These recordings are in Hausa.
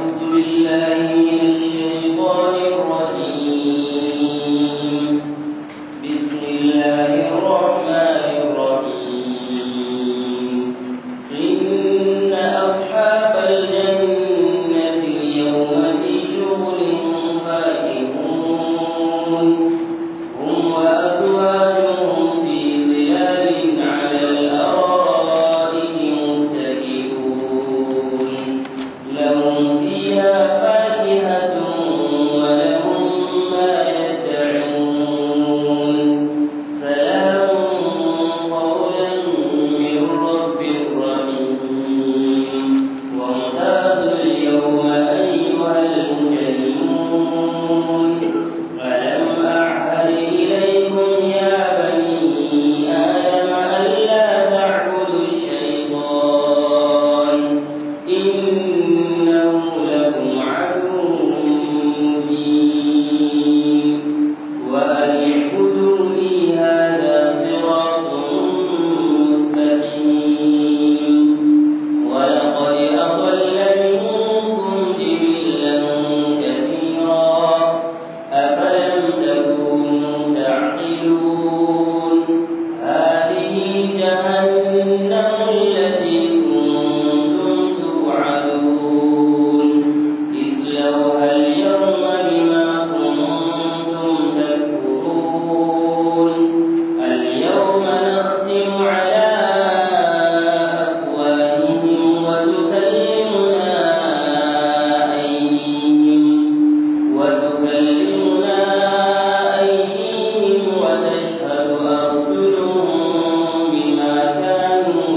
أعوذ بالله من الشيطان الرجيم بسم الله الرحمن الرحيم إن أصحاب الجنة اليوم في شغل فاكهون هم وأزواجهم في ظلال على الأرائك متكئون لهم فيها فاكهة ولهم ما يدعون سلام قولا من رب رحيم وامتازوا اليوم أيها المجرمون ألم أعهد إليكم يا بني آدم ألا تعبدوا الشيطان إنه لكم عدو مبين وأن اعبدوني هذا صراط مستقيم ولقد أضل منكم جبلا كثيرا أفلم تكونوا تعقلون هذه جهنم التي كنتم توعدون اصلوها اليوم بما كنتم تكفرون اليوم نختم على أفواههم وتكلمنا أيديهم وتكلمنا أيديهم وتشهد أرجلهم بما كانوا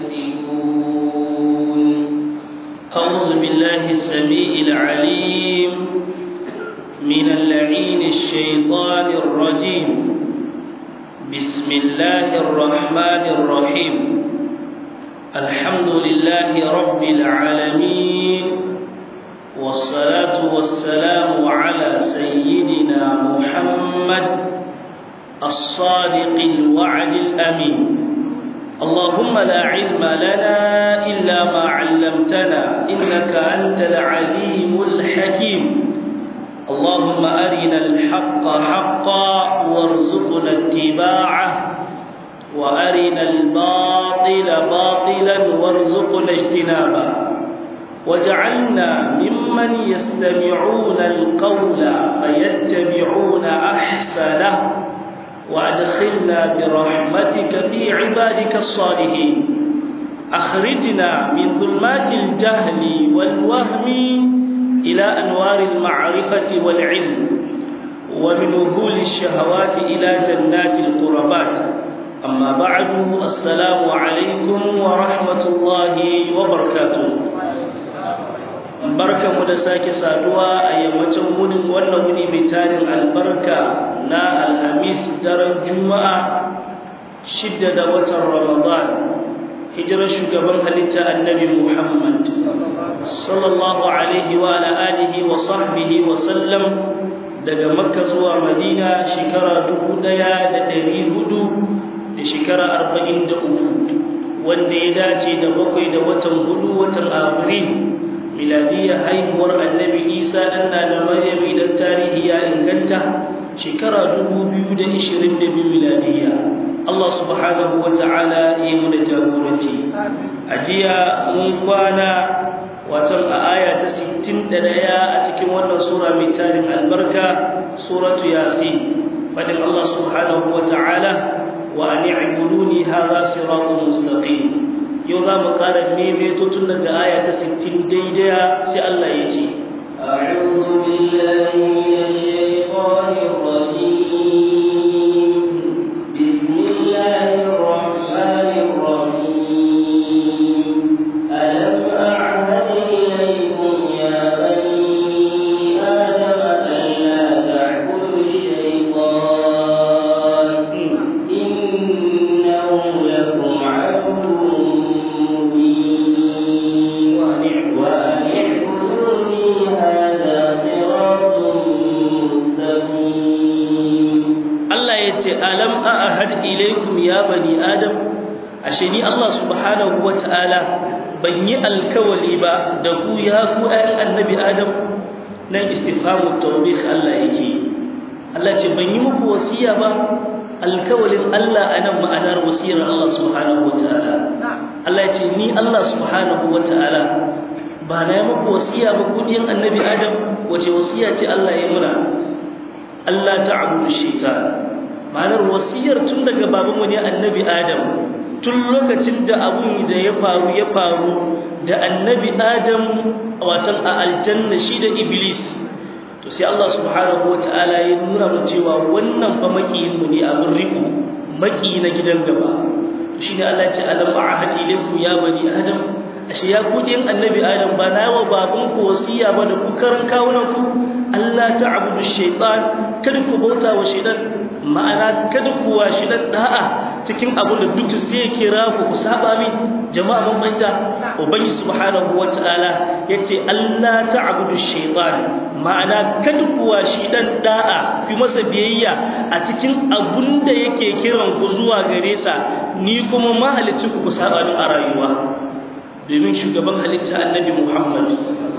يكسبون أعوذ بالله السميع العليم من اللعين الشيطان الرجيم بسم الله الرحمن الرحيم الحمد لله رب العالمين والصلاة والسلام على سيدنا محمد الصادق الوعد الأمين اللهم لا علم لنا إلا ما علمتنا إنك أنت العليم الحكيم اللهم أرنا الحق حقا وارزقنا اتباعه وأرنا الباطل باطلا وارزقنا اجتنابه وجعلنا ممن يستمعون القول فيتبعون أحسنه وأدخلنا برحمتك في عبادك الصالحين أخرجنا من ظلمات الجهل والوهم إلى أنوار المعرفة والعلم ومن وهول الشهوات إلى جنات القربات أما بعد السلام عليكم ورحمة الله وبركاته barka mu da sake saduwa a yammacin wunin wannan wuni mai tarin albarka na alhamis daren juma'a shidda da watan ramadan hijirar shugaban halitta annabi muhammad sallallahu alaihi wa ala alihi wa sahbihi wa sallam daga makka zuwa madina shekara dubu ɗaya da ɗari hudu da shekara arba'in da uku wanda ya dace da bakwai da watan hudu watan afril miladiyya haihuwar annabi isa ɗan da maryam idan tarihi ya inganta shekara 2022 miladiyya Allah subhanahu wa ta'ala ya mu da jagoranci a jiya mun kwana watan a aya ta 61 a cikin wannan sura mai tarin albarka suratu yasin fadin Allah subhanahu wa ta'ala wa an i'buduni hadha siratun mustaqim yau za mu ƙara maimaito tun daga aya ta 60 daidai sai Allah ya ce أعوذ بالله من الشيطان الرجيم بسم الله الرحمن الرحيم ألم أعهد إليكم يا بني آدم ألا تعبدوا الشيطان إنه لكم عدو مبين وأن اعبدوني هذا صراط مستقيم Allah ya ce alam a'ahad ilaikum ya bani adam ashe ni Allah subhanahu wata'ala ban yi alkawali ba da ku ya ku ayan annabi adam nan istifhamu tawbih Allah yake Allah ce ban yi muku wasiya ba alkawalin Allah anan ma'anar wasiyar Allah subhanahu wataala Allah ya ce ni Allah subhanahu wataala ba na yi muku wasiya ba ku ɗiyan annabi adam wace wasiya ce Allah ya muna Allah ta'budu shaitan ma'anar wasiyar tun daga babanmu ne annabi adam tun lokacin da abun da ya faru ya faru da annabi adam watan a aljanna shi da iblis to sai Allah subhanahu wata'ala ya nuna mu cewa wannan fa makiyin mu ne abun riko maki na gidan gaba to shine Allah ya ce alam a'had ilaykum ya bani adam ashe ya ku din annabi adam ba na wa baban ku wasiya ba da ku karan kawunan ku Allah ta'budu shaytan kada ku bauta wa shaytan ma'ana kada ku wa shaytan da'a cikin abin da duk zai kira ku ku saba min jama'a mun banta ubangi subhanahu wata'ala yace Allah ta'budu shaytan ma'ana kada ku wa shaytan da'a fi masa biyayya a cikin abun da yake kiran ku zuwa gare sa ni kuma mahalicci ku ku saba min a rayuwa domin shugaban halitta annabi Muhammad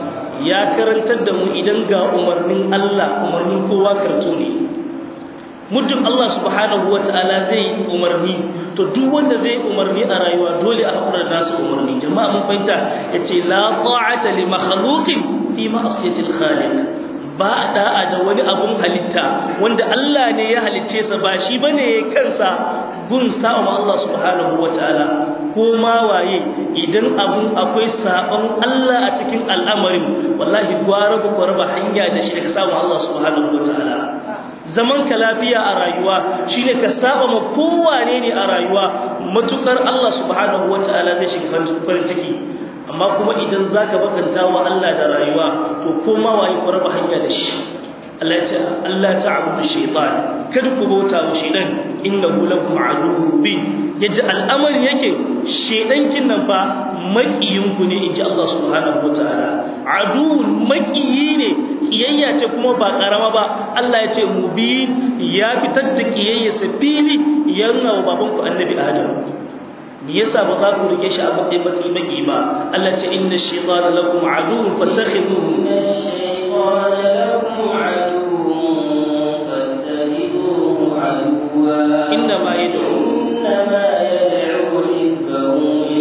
ya karantar da mu idan ga umarnin Allah umarnin kowa karto ne muddin Allah subhanahu wata'ala zai umarni to duk wanda zai umarni a rayuwa dole a hakura da nasu umarni jama'a mun fahimta yace la ta'ata li makhluqin fi ma'siyati al-khaliq ba da'a da wani abun halitta wanda Allah ne ya halicce sa ba shi bane kansa gun sa'a Allah subhanahu wata'ala ko ma waye idan abun akwai sabon Allah a cikin al'amarin wallahi gwara ku raba hanya da shi daga samu Allah subhanahu wataala zaman ka lafiya a rayuwa shine ka saba ma kowane ne a rayuwa matukar Allah subhanahu wataala zai shiga farin ciki amma kuma idan zaka bakanta wa Allah da rayuwa to ko ma waye ku raba hanya da shi Allah ce Allah ta'budu shaytan kada ku bauta wa shaytan innahu lakum aduwwun mubin yadda al'amarin yake shaytan kin nan fa makiyin ku ne inji Allah subhanahu wataala aduwwun makiyi ne kiyayya ce kuma ba karama ba Allah ya ce mubin ya fitar da kiyayya sa fili yana wa baban ku annabi Adam me yasa ba za ku rike shi a matsayin matsayi maki ba Allah ce inna shaytana lakum aduwwun fattakhiduhu inna shaytana lakum إنما يدعو إنما يدعو حزبه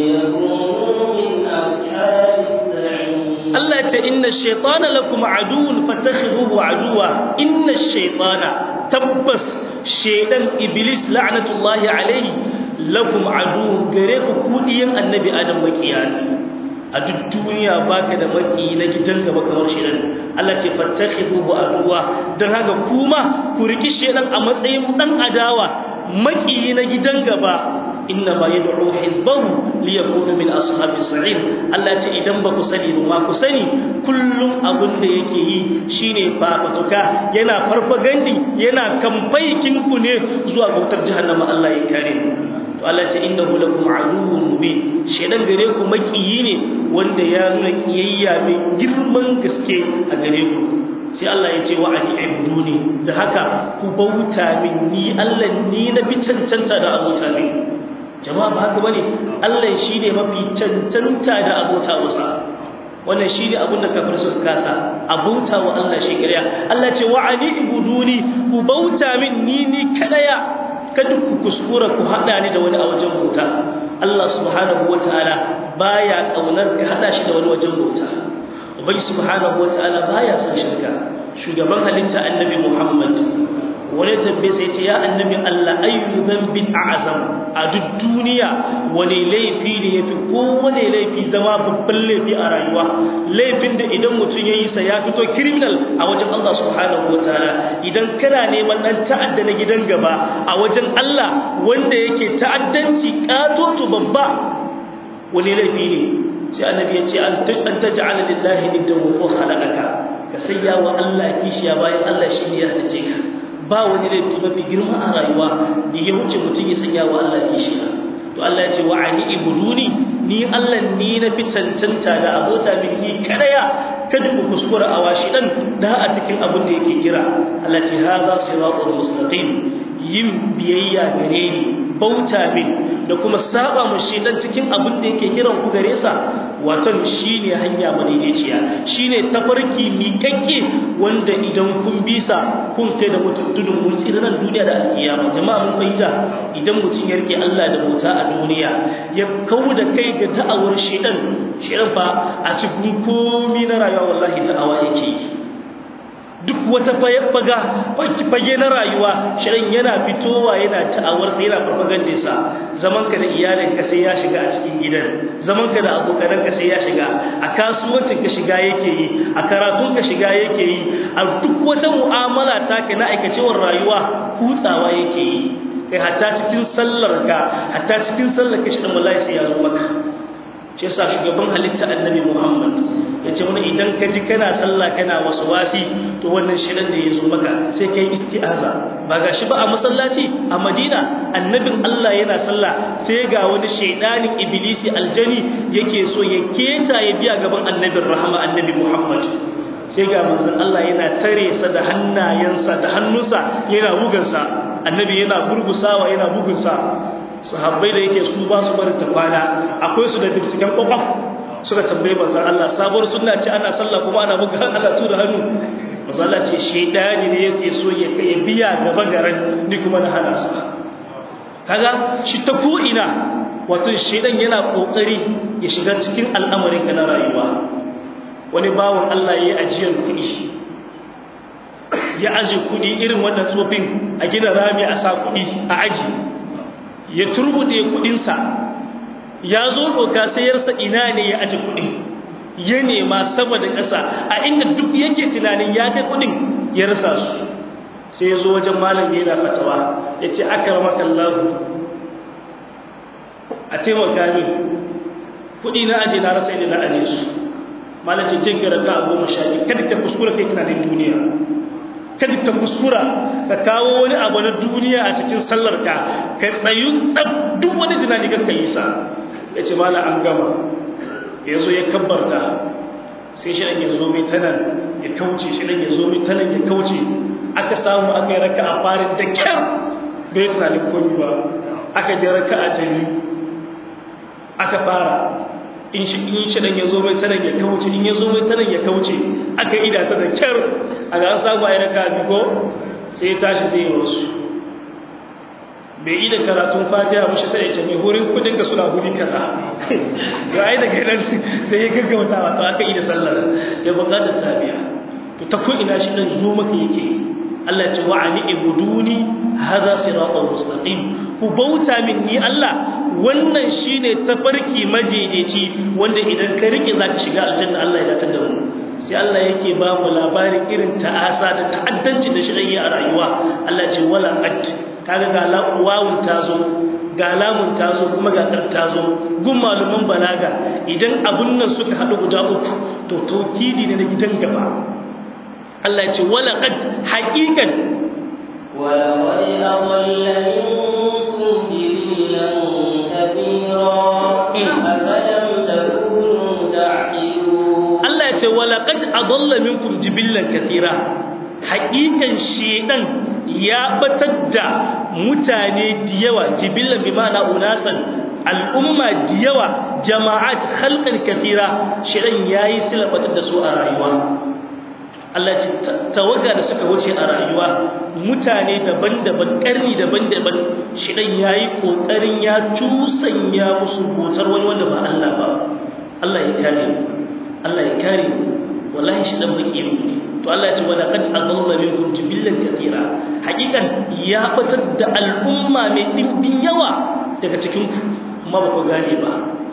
ليكونوا من أصحاب السعير Allah ce inna shaytana lakum aduwwun fatakhiduhu aduwa inna shaytana tabbas shaydan iblis la'natullahi alayhi lakum aduwwun gare ku kudiyan annabi adam makiyani a duk duniya baka da maki na gidan gaba kamar shaydan Allah ce fatakhiduhu aduwa dan haka kuma ku riki shaydan a matsayin dan adawa maki na gidan gaba inna ma yad'u hizbahu liyakunu min ashabis sa'ir Allah ce idan ba ku sani ba ma ku sani kullum abin da yake yi shine fafatuka yana farfagandi yana kamfaikin ku ne zuwa bautar jahannama Allah ya kare to Allah ce innahu lakum aduwwun mubin shedan gare ku makiyi ne wanda ya nuna kiyayya mai girman gaske a gare ku sai Allah ya ce wa ani ibduni da haka ku bauta min ni Allah ni na bi cancanta da abota min jama'a ba haka bane Allah shine mafi cancanta da abota wasa wannan shine abin da kafir suka kasa abota wa Allah shi kariya Allah ce wa ani ibuduni ku bauta min ni ni kadaya kada ku kuskura ku hada ni da wani a wajen bauta Allah subhanahu wataala baya kaunar ka hada shi da wani wajen bauta ubangi subhanahu wataala baya son shirka shugaban halitta annabi Muhammad wani tambaye sai ce ya annabi Allah ayyu dhanbin a'zam a duk duniya wani laifi ne yafi kowane laifi zama babban laifi a rayuwa laifin da idan mutum yayi sa ya fito criminal a wajen Allah subhanahu wataala idan kana neman dan ta'adda na gidan gaba a wajen Allah wanda yake ta'addanci katoto babba wani laifi ne sai annabi ya ce an taj'ala lillahi niddan wa khalaqaka ka sayya wa Allah kishiya bayan Allah shi ne ya halice ka ba wani laifi mafi girma a rayuwa da ya wuce mutum ya sanya wa Allah kishiya to Allah ya ce wa ani ibuduni ni Allah ni na fi cancanta da abota min ni kadaya kada ku kuskura a washi dan da a cikin abin da yake kira Allah ce hadha siratul mustaqim yin biyayya gare ni bauta min da kuma saba mu shi dan cikin abin da yake kiran ku gare sa watan shine hanya madaidaiciya shine tafarki miƙaƙƙe wanda idan kun bisa kun kai da mutum tudun mun tsira nan duniya da alkiyama jama'a mun fahimta idan mutum ya rike Allah da bauta a duniya ya kawo da kai ga da'awar shedan shedan fa a cikin komi na rayuwa wallahi da'awa yake yi duk wata faga fage na rayuwa shirin yana fitowa yana ta'awarsa yana farfagandinsa zaman ka da iyalinka sai ya shiga a cikin gidan zaman ka da abokananka sai ya shiga a kasuwancin ka shiga yake yi a karatun ka shiga yake yi a duk wata mu'amala ta ka na aikacewar rayuwa kutsawa yake yi kai hatta cikin sallar ka hatta cikin sallar ka shirin wallahi sai ya zo maka shi yasa shugaban halitta annabi Muhammad yace mana idan ka ji kana sallah kana wasi to wannan shirin da yazo maka sai kai isti'aza ba gashi ba a masallaci a Madina annabin Allah yana sallah sai ga wani shaydanin iblisi aljani yake so ya keta ya biya gaban annabin rahama annabi Muhammad sai ga manzon Allah yana tare sa da hannayensa da hannunsa yana bugunsa annabi yana gurgusawa yana bugunsa sahabbai da yake su ba su barin ta kwana akwai su da binciken kwakwaf suka tambaye manzon Allah sabuwar sunna ce ana sallah kuma ana buga Allah tura hannu manzon Allah ce shedani ne yake so ya kai biya gaba garan ni kuma na hana su kaga shi ta ko ina wato shedan yana kokari ya shiga cikin al'amarin ka na rayuwa wani bawon Allah yayi ajiyar kuɗi ya aje kuɗi irin wannan tsofin a gina rami a sa kuɗi a aji ya turbude kudinsa ya zo doka sayarsa ina ne ya aje kudin ya nema sama da ƙasa a inda duk yake tunanin ya kai kudin ya rasa su sai ya zo wajen malam yana fatawa ya ce aka rama kallahu a taimaka min kudi na aje na rasa inda na aje su malam ce jin gara ka goma sha biyu kada ka kuskura kai tunanin duniya kada ka kuskura ka kawo wani abu na duniya a cikin sallar ka ka tsayu tsab duk wani tunani kan yi sa ya ce mala an gama ya zo ya kabbarta sai shi ya zo mai tanan ya kauce shi ya zo mai tanan ya kauce aka samu aka yi raka a farin da kyar bai tunanin komi ba aka je raka a jini aka fara in shi in shi dan yazo mai tanan ya kauce in yazo mai tanan ya kauce aka ida ta da kyar a ga an samu ayi raka bi ko sai ya tashi zai wasu bai yi da karatun fatiha ba shi sai ya ce mai hurin kudin ka suna huri kaza ga ai daga nan sai ya gaggauta wato aka yi da sallar ya bukatar tabiya to ta ko ina shi dan zo maka yake Allah ya ce wa'ani ibuduni hadha siratal mustaqim ku bauta min ni Allah wannan shine tafarki majejeci wanda idan ka rike zaka shiga aljanna Allah ya datar da mu sai Allah yake ba mu labarin irin ta'asa da ta'addanci da shirye a rayuwa Allah ce wala qad kaga ga lawun tazo ga lamun tazo kuma ga kar tazo gun maluman balaga idan abun nan suka hadu guda uku to tawkidi ne na gidan gaba Allah ya ce wala qad haqiqan ولقد أضل منكم جبلا كثيرا أفلم تكونوا تعقلون Allah ya ce walaqad adalla minkum jibillan kathira haqiqan shedan ya batar da mutane diyawa jibillan bi ma'ana unasan al'umma diyawa jama'at khalqan kathira shedan yayi silabatar da su a rayuwa Allah ce tawaga da suka wuce a rayuwa mutane daban-daban karni daban-daban shedan yayi kokarin ya tusanya musu botar wani wanda ba Allah ba Allah ya kare mu Allah ya kare mu wallahi shi dan baki mu ne to Allah ya ce wala qad adalla minkum jibillan kathira hakikan ya batar da al'umma mai dimbin yawa daga cikin ku amma ba ku gane ba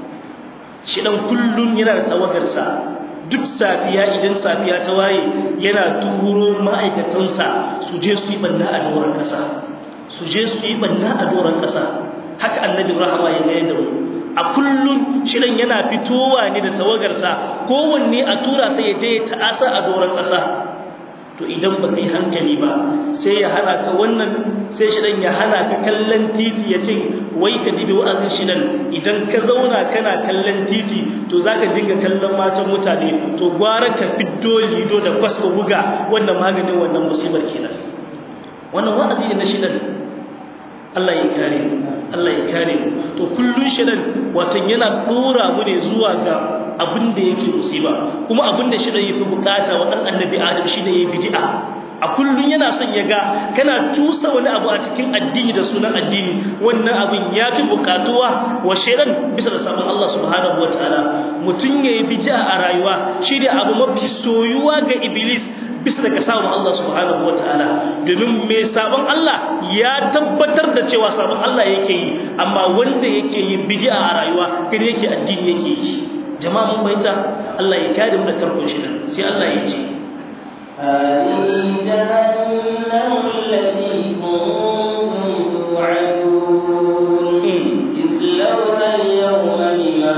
shi dan kullun yana da tawagar sa duk safiya idan safiya ta waye yana turo ma'aikatansa su je su yi banna a doron kasa su je su yi banna a doron kasa haka annabi rahama ya ga da mu a kullun shirin yana fitowa ne da tawagarsa kowanne a tura sai ya je ya ta'asa a doron ƙasa to idan ba yi hankali ba sai ya hana ka wannan sai shirin ya hana ka kallon titi ya ce wai ka dibi wa'azin shirin idan ka zauna kana kallon titi to za ka dinga kallon matan mutane to gwara ka fiddo lido da kwaska buga wannan maganin wannan musibar kenan wannan wa'azi ne na shirin Allah ya kare Allah ya kare to kullun shedan watan yana dora mu ne zuwa ga abin da yake musiba kuma abin da shi da yafi bukata wa dan annabi adam shi da yayi bid'a a kullun yana son ya ga kana tusa wani abu a cikin addini da sunan addini wannan abin ya fi bukatuwa wa shaidan bisa da sabon Allah subhanahu wa ta'ala mutum ya yi bid'a a rayuwa shi ne abu mafi soyuwa ga iblis bisa daga sabon Allah subhanahu wa ta'ala domin mai sabon Allah ya tabbatar da cewa sabon Allah yake yi amma wanda yake yin bid'a a rayuwa kada yake addini yake yi jama'a mun bayyana Allah ya kare mu da tarkon shi sai Allah ya ce هذه جهنم التي كنتم توعدون اصلوها اليوم بما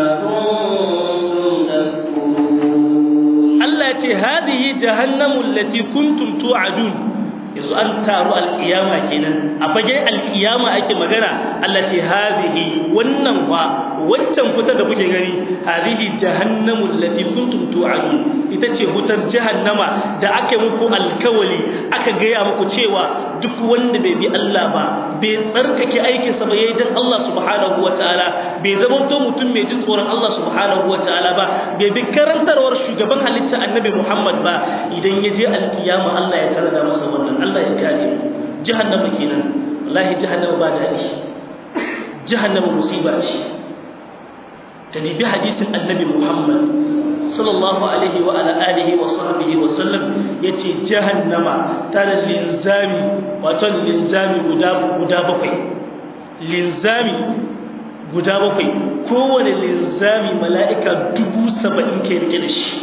كنتم تكفرون Allah ce hadihi jahannamu allati kuntum tu'adun yanzu an taru alkiyama kenan a fage alkiyama ake magana Allah ce hadihi wannan wa waccan fitar da kuke gani hadihi jahannamu allati kuntum tu'adun ita ce hutar jahannama da ake muku alkawali aka gaya muku cewa duk wanda bai bi Allah ba bai tsarkake aikinsa ba yayin dan Allah subhanahu wataala bai zama to mutum mai jin tsoron Allah subhanahu wataala ba bai bi karantarwar shugaban halitta annabi Muhammad ba idan ya je alkiyama Allah ya tarada masa wannan Allah ya kare jahannama kenan wallahi jahannama ba dadi jahannama musiba ce ta dibi hadisin annabi Muhammad sallallahu alaihi wa ala alihi wa sahbihi wa sallam yace jahannama tana linzami wato linzami guda guda bakwai linzami guda bakwai kowane linzami mala'ika dubu saba'in ke rike da shi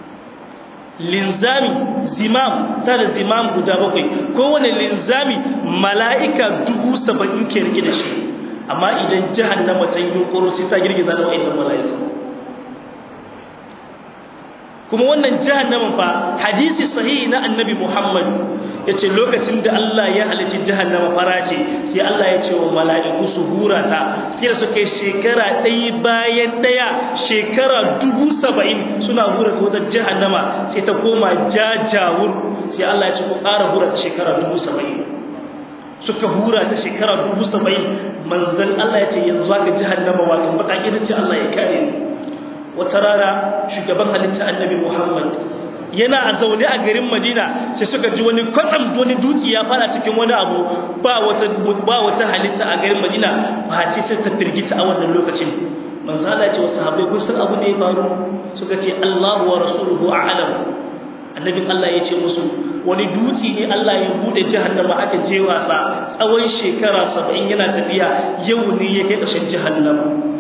linzami zimam tana zimam guda bakwai kowane linzami mala'ika dubu saba'in ke rike da shi amma idan jahannama ta yi yunkuru sai ta girgiza da wa'annan mala'ika kuma wannan jahannamin fa hadisi sahihi na annabi Muhammad yace lokacin da Allah ya halici jahannama fara ce sai Allah ya ce wa mala'iku su hura ta sai su kai shekara ɗaya bayan ɗaya shekara dubu saba'in suna hura ta wata jahannama sai ta koma jajawur sai Allah ya ce ku ƙara hura ta shekara dubu saba'in suka hura ta shekara dubu saba'in manzan Allah ya ce yanzu haka jahannama wato baka irin ce Allah ya kare ni wata rana shugaban halitta annabi Muhammad yana a zaune a garin Madina sai suka ji wani kwatsam wani dutse ya fara cikin wani abu ba wata ba wata halitta a garin Madina ba ce sai ta firgita a wannan lokacin manzo Allah ya ce wasu sahabbai kun san abu da ya faru suka ce Allahu wa rasuluhu a'lam annabin Allah ya ce musu wani dutse ne Allah ya bude jahannama aka je wasa tsawon shekara 70 yana tafiya yau ne yake kashin jahannama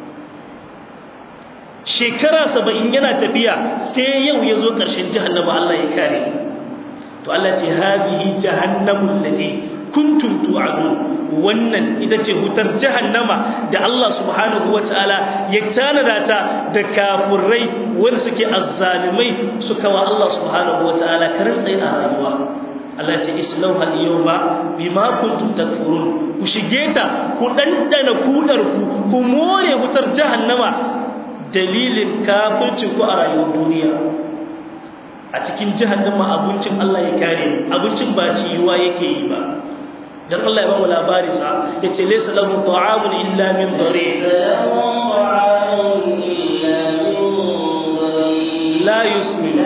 shekara saba'in yana tafiya sai yau ya zo ƙarshen jahannama Allah ya kare to Allah ce hazihi jahannamun lati kuntum tu'adun wannan ita ce hutar jahannama da Allah subhanahu wataala ya tanada ta da kafurai wanda suke azzalimai suka wa Allah subhanahu wataala karin tsaye a rayuwa Allah ce islauha al-yawma bima kuntum takfurun ku shige ta ku dandana kudar ku ku more hutar jahannama dalilin kafircin ku a rayuwar duniya a cikin jahannama abincin Allah ya kare abincin ba ciwa yake yi ba dan Allah ya ba mu labari sa yace laysa lahu ta'amun illa min dari la yusmin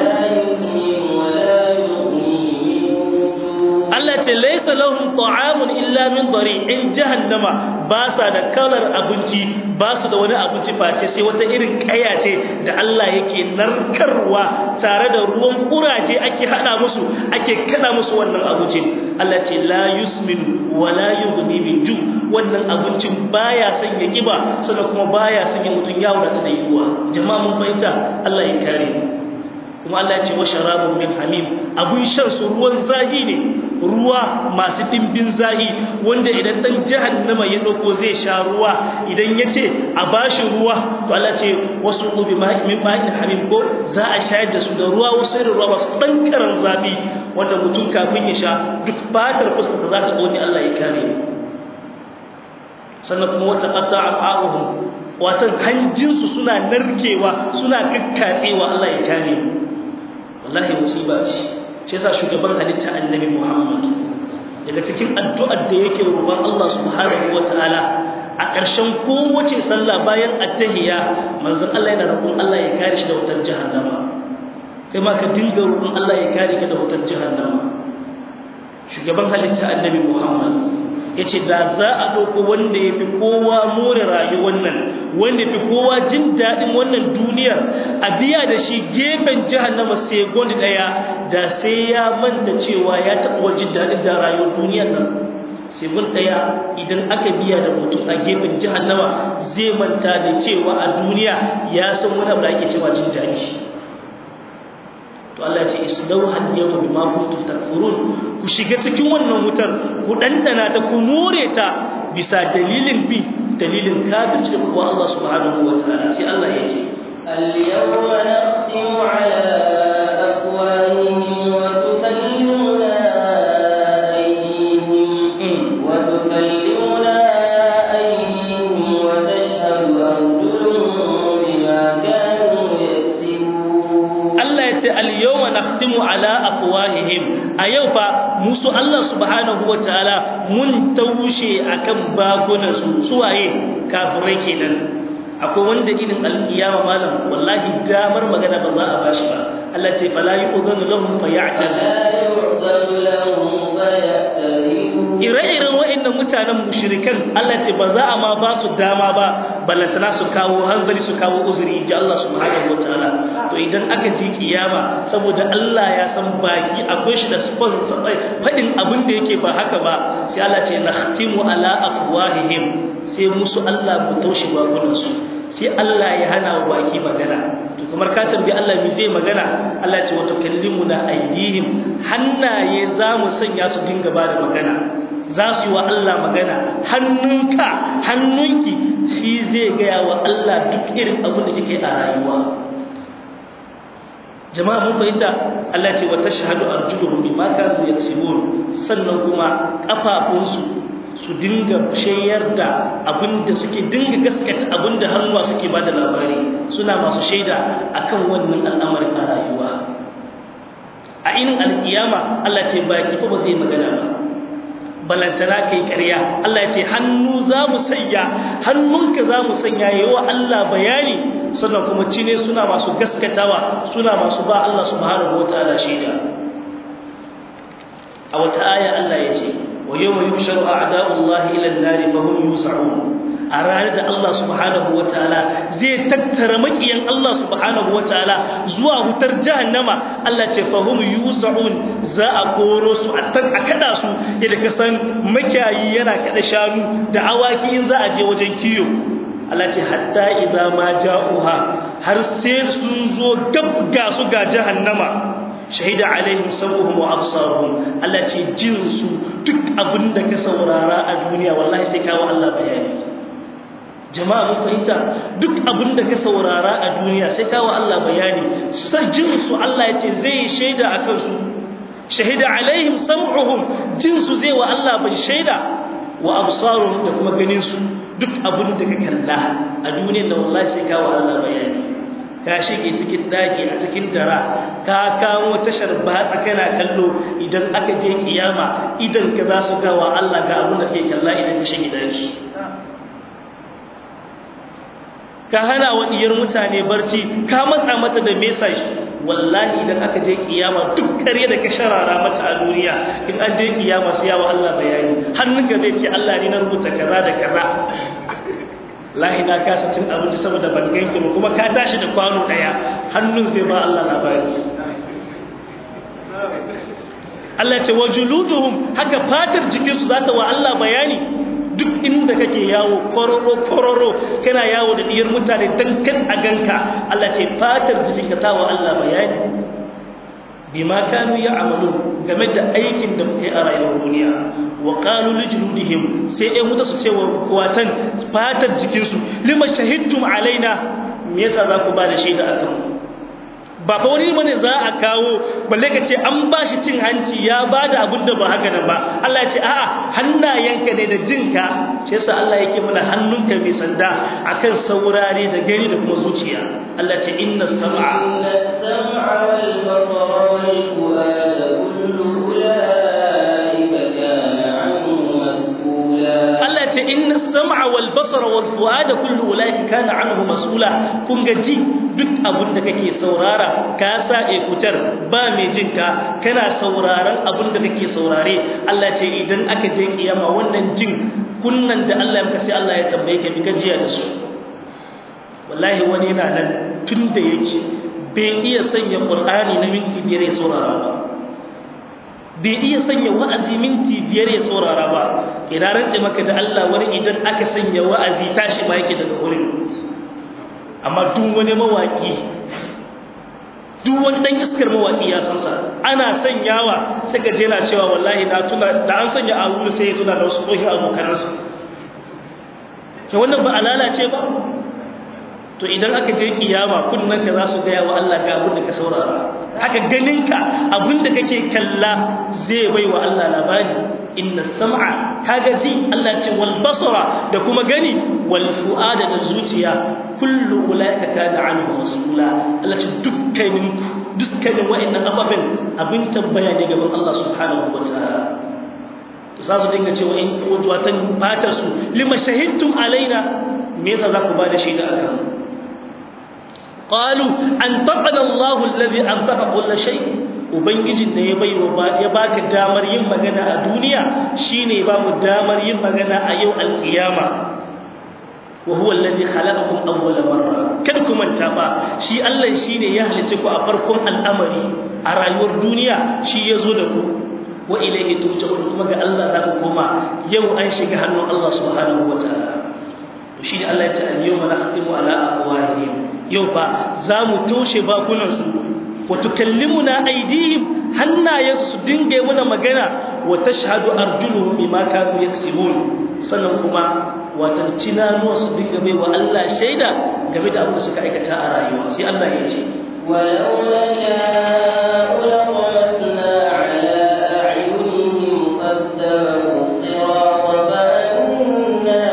Allah ce laysa lahum ta'amun illa min dari in jahannama ba sa da kalar abinci ba su da wani abinci face sai wata irin kaya ce da Allah yake narkarwa tare da ruwan kuraje ake hada musu ake kada musu wannan abincin Allah ce la yusmin wa la yughni min ju wannan abincin baya sanya kiba sannan kuma baya sanya mutun ya wadata da yiwuwa jama'a mun fahimta Allah ya kare kuma Allah ya ce wa sharabun min hamim abun shan su ruwan zahi ne ruwa masu dimbin zahi wanda idan dan jahannama ya dauko zai sha ruwa idan yace a bashi ruwa to Allah ce wasu ubi min ma'in hamim ko za a shayar da su da ruwa wasu irin ruwa masu dan karan zafi wanda mutum kafin ya sha duk fatar fuskar za ta gode Allah ya kare sannan kuma wata qatta'a a'uhum watan hanjinsu suna narkewa suna kakkatsewa Allah ya kare wallahi musiba ce shi yasa shugaban halitta annabi Muhammad daga cikin addu'ar da yake roƙon Allah subhanahu wataala a ƙarshen kowace sallah bayan attahiyya manzon Allah yana roƙon Allah ya kare shi da wutar jahannama kai ma ka dinga roƙon Allah ya kare ka da wutar jahannama shugaban halitta annabi Muhammad yace da za a ɗauko wanda ya fi kowa more rayuwar nan wanda fi kowa jin daɗin wannan duniyar a biya da shi gefen jahannama sai gondi ɗaya da sai ya manta cewa ya taɓa jin daɗin da rayuwar duniyar nan segun ɗaya idan aka biya da mutum a gefen jahannama zai manta da cewa a duniya ya san wani abu da ake cewa jin daɗi to Allah ce islau hal yawma bima kuntum takfurun ku shiga cikin wannan wutar ku dandana ta ku more ta bisa dalilin bi dalilin kafirci da kuma Allah subhanahu wataala sai Allah ya ce اليوم نختم على أفواههم وتكلمنا أيديهم وتكلمنا أيديهم وتشهد أرجلهم بما كانوا يكسبون Allah ya ce al-yawma nakhtimu ala afwahihim a yau fa musu Allah subhanahu wataala mun taushe akan bakunan su suwaye kafirai kenan akwai wanda irin alkiyama malam wallahi damar magana ba za a bashi ba Allah ce fala yu'dhanu lahum fayatazun لا يعذر لهم فيعتذرون ire-iren wa'annan mutanen mushrikan Allah ce ba za a ma ba su dama ba ballantana su kawo hanzari su kawo uzuri inji Allah subhanahu wataala to idan aka ji kiyama saboda Allah ya san baki akwai shi da spon fadin abin da yake ba haka ba sai Allah ce nakhtimu ala afwahihim sai musu Allah mu taushe bakunan su sai Allah ya hana wa baki magana to kamar ka tambayi Allah me zai magana Allah ce wa tukallimuna aydihim hannaye za mu sanya su dinga ba da magana za su yi wa Allah magana hannunka hannunki shi zai gaya wa Allah duk irin abin da kike a rayuwa jama'a mun fahimta Allah ce wa tashhadu arjuluhum bima kanu yaksibun sannan kuma kafafunsu su dinga shayar da abinda suke dinga gaskata abinda hannuwa suke ba da labari suna masu shaida akan wannan al'amarin a rayuwa a inin alkiyama Allah ce baki fa ba zai magana ba balantana kai ƙarya Allah ya ce hannu za mu sanya hannunka za mu sanya yawa Allah bayani sannan kuma cine suna masu gaskatawa suna masu ba Allah subhanahu wataala shaida a wata aya Allah ya ce wa yawma yuhsharu a'da'ullahi ila an-nari fa hum yus'un a ranar da Allah subhanahu wataala zai tattara makiyan Allah subhanahu wataala zuwa hutar jahannama Allah ce fahum yus'un za a koro su a kada su yadda ka san makiyayi yana kada shanu da awaki in za a je wajen kiyo Allah ce hatta idza ma ja'uha har sai sun zo gab ga su ga jahannama shahida alaihim sabuhum wa absaruhum Allah ce jin su duk abinda ka saurara a duniya wallahi sai kawo Allah bayani jama'a mun fahimta duk abin da ka saurara a duniya sai kawo Allah bayani jin su Allah ya ce zai shaida a kansu shahida alaihim sam'uhum jin su zai wa Allah bai shaida wa absaruhum da kuma ganin su duk abin da ka kalla a duniyar da wallahi sai kawo Allah bayani ka shige cikin daki a cikin dara ka kawo tashar batsa kana kallo idan aka je kiyama idan ka za su gawa Allah ga abin da kake kalla idan ka shige daki ka hana wa diyar mutane barci ka matsa mata da message wallahi idan aka je kiyama duk kare da ka sharara mata a duniya in an je kiyama sai yawa Allah bayani hannunka zai ce Allah ne na rubuta kaza da kaza lahi na kasa cin abinci saboda ban ganki ba kuma ka tashi da kwano daya hannun zai ba Allah labari Allah ce wa juluduhum haka fatar jikinsu za ta wa Allah bayani duk inda kake yawo kororo kororo kana yawo da diyar mutane dan kan a ganka Allah ce fatar jikinka ta wa Allah bayani bima kanu ya'malu game da aikin da muke a rayuwar duniya wa qalu lijludihim sai ai muta su cewa kuwatan fatar jikinsu lima shahidtum alaina me yasa za ku ba da shaida akan mu ba fa wani bane za a kawo balle ka ce an bashi cin hanci ya bada abin da ba haka nan ba Allah ya ce a'a hannayenka ne da jinka shi yasa Allah yake mana hannunka mai sanda akan saurare da gani da kuma zuciya Allah ya ce inna sam'a inna sam'a wal basara wal fu'ada kullu ulaika kana anhu mas'ula Allah ya ce inna sam'a wal basara basara wal fuada kullu ulaika kana anhu mas'ula kun ga ji duk abin da kake saurara ka sa ekutar ba mai jin ka kana sauraron abin da kake saurare Allah ce idan aka je kiyama wannan jin kunnan da Allah ya maka sai Allah ya tambaye ka bi gajiya da su wallahi wani yana nan tun da yake bai iya sanya qur'ani na minti biyar ya saurara ba bai iya sanya wa'azi minti biyar ya saurara ba ke na rantse maka da Allah wani idan aka sanya wa'azi tashi ba yake daga wurin amma duk wani mawaki duk wani dan iskar mawaki ya san sa ana sanyawa sai ga jena cewa wallahi na tuna da an sanya a wuri sai ya tuna da wasu tsohi abokanansa ke wannan ba a lalace ba to idan aka je kiyama kunnanka za su gaya wa Allah ga abin da ka saurara haka ganinka abin da kake kalla zai bai wa Allah labari inna sam'a kaga ji Allah ce wal basara da kuma gani wal fuada da zuciya kullu ulaika kana anhu mas'ula Allah ce dukkanin dukkanin wa'annan ababen abin tambaya ne gaban Allah subhanahu wataala to za su dinga cewa in watan fata su lima shahidtum alaina me yasa za ku ba da shaida akan mu qalu antaqana Allahu alladhi antaqa kull shay ubangijin da ya baiwa ya baka damar yin magana a duniya shine ba mu damar yin magana a yau alkiyama wa huwa alladhi khalaqakum awwal marra kada ku manta ba shi Allah shine ya halice ku a farkon al'amari a rayuwar duniya shi ya zo da ku wa ilayhi turja'un kuma ga Allah za ku koma yau an shiga hannun Allah subhanahu wataala to shine Allah ya ce al-yawma nakhtimu ala afwahihim yau fa za mu toshe bakunansu wa tukallimuna aydihim hannayensu su dinga muna magana wa tashhadu arjuluhum bima kanu yaksibun sannan kuma watan cinanuwa su dinga bai wa Allah shaida game da abin da suka aikata a rayuwa sai Allah ya ce ولو نشاء لطمسنا على أعينهم فاتبعوا الصراط فأنا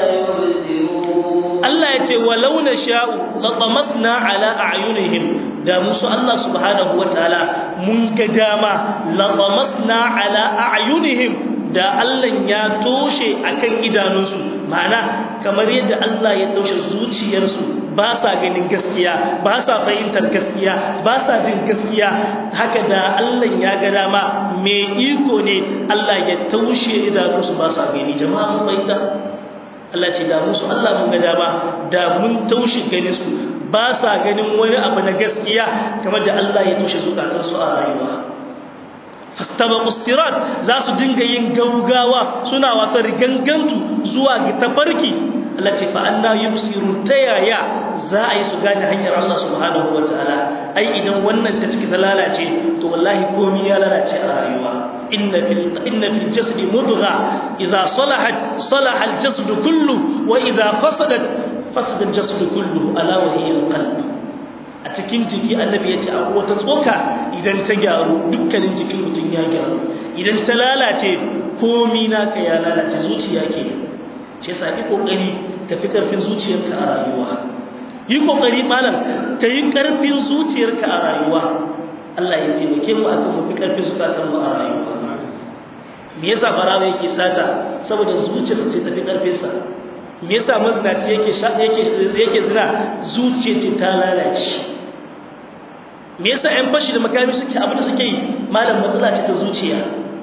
يبصرون Allah ya ce walau na sha'u latamasna ala a'yunihim da musu Allah subhanahu wataala mun ga dama latamasna ala a'yunihim da Allah ya toshe akan idanunsu ma'ana kamar yadda Allah ya toshe zuciyarsu ba sa ganin gaskiya ba sa fahimtar gaskiya ba sa jin gaskiya haka da Allah ya ga dama me iko ne Allah ya toshe idanunsu ba sa gani jama'a mun fahimta Allah ce da musu Allah mun ga dama da mun taushe ganin su ba sa ganin wani abu na gaskiya kamar da Allah ya tushe zukatan su a rayuwa fastabaqu sirat za su dinga yin gaugawa suna wata rigangantu zuwa ga tafarki Allah ce fa anna yubsiru tayaya za a yi su gane hanyar Allah subhanahu wataala ai idan wannan ta ciki ta lalace to wallahi komai ya lalace a rayuwa إن في إن في الجسد مضغة إذا صلحت صلح الجسد كله وإذا فسدت فسد الجسد كله ألا وهي القلب a cikin jiki annabi ya ce a wata tsoka idan ta gyaru dukkanin jikin mutum ya gyaru idan ta lalace komi naka ya lalace zuciya ke ce sa yi kokari ka fi karfin zuciyarka a rayuwa yi kokari malam ka yi karfin zuciyarka a rayuwa Allah ya taimake mu akan mu fi karfin zukatan mu a rayuwa me yasa barawa yake sata saboda zuciyarsa ce tafi karfin sa me yasa mazinaci yake yake yake zina zuciya ce ta lalace me yasa ƴan fashi da makami suke abin da suke yi malam matsala ce ta zuciya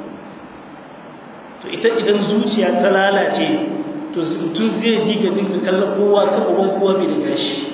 to ita idan zuciya ta lalace to tun zai diga dinga kallon kowa ta uban kowa bai da gashi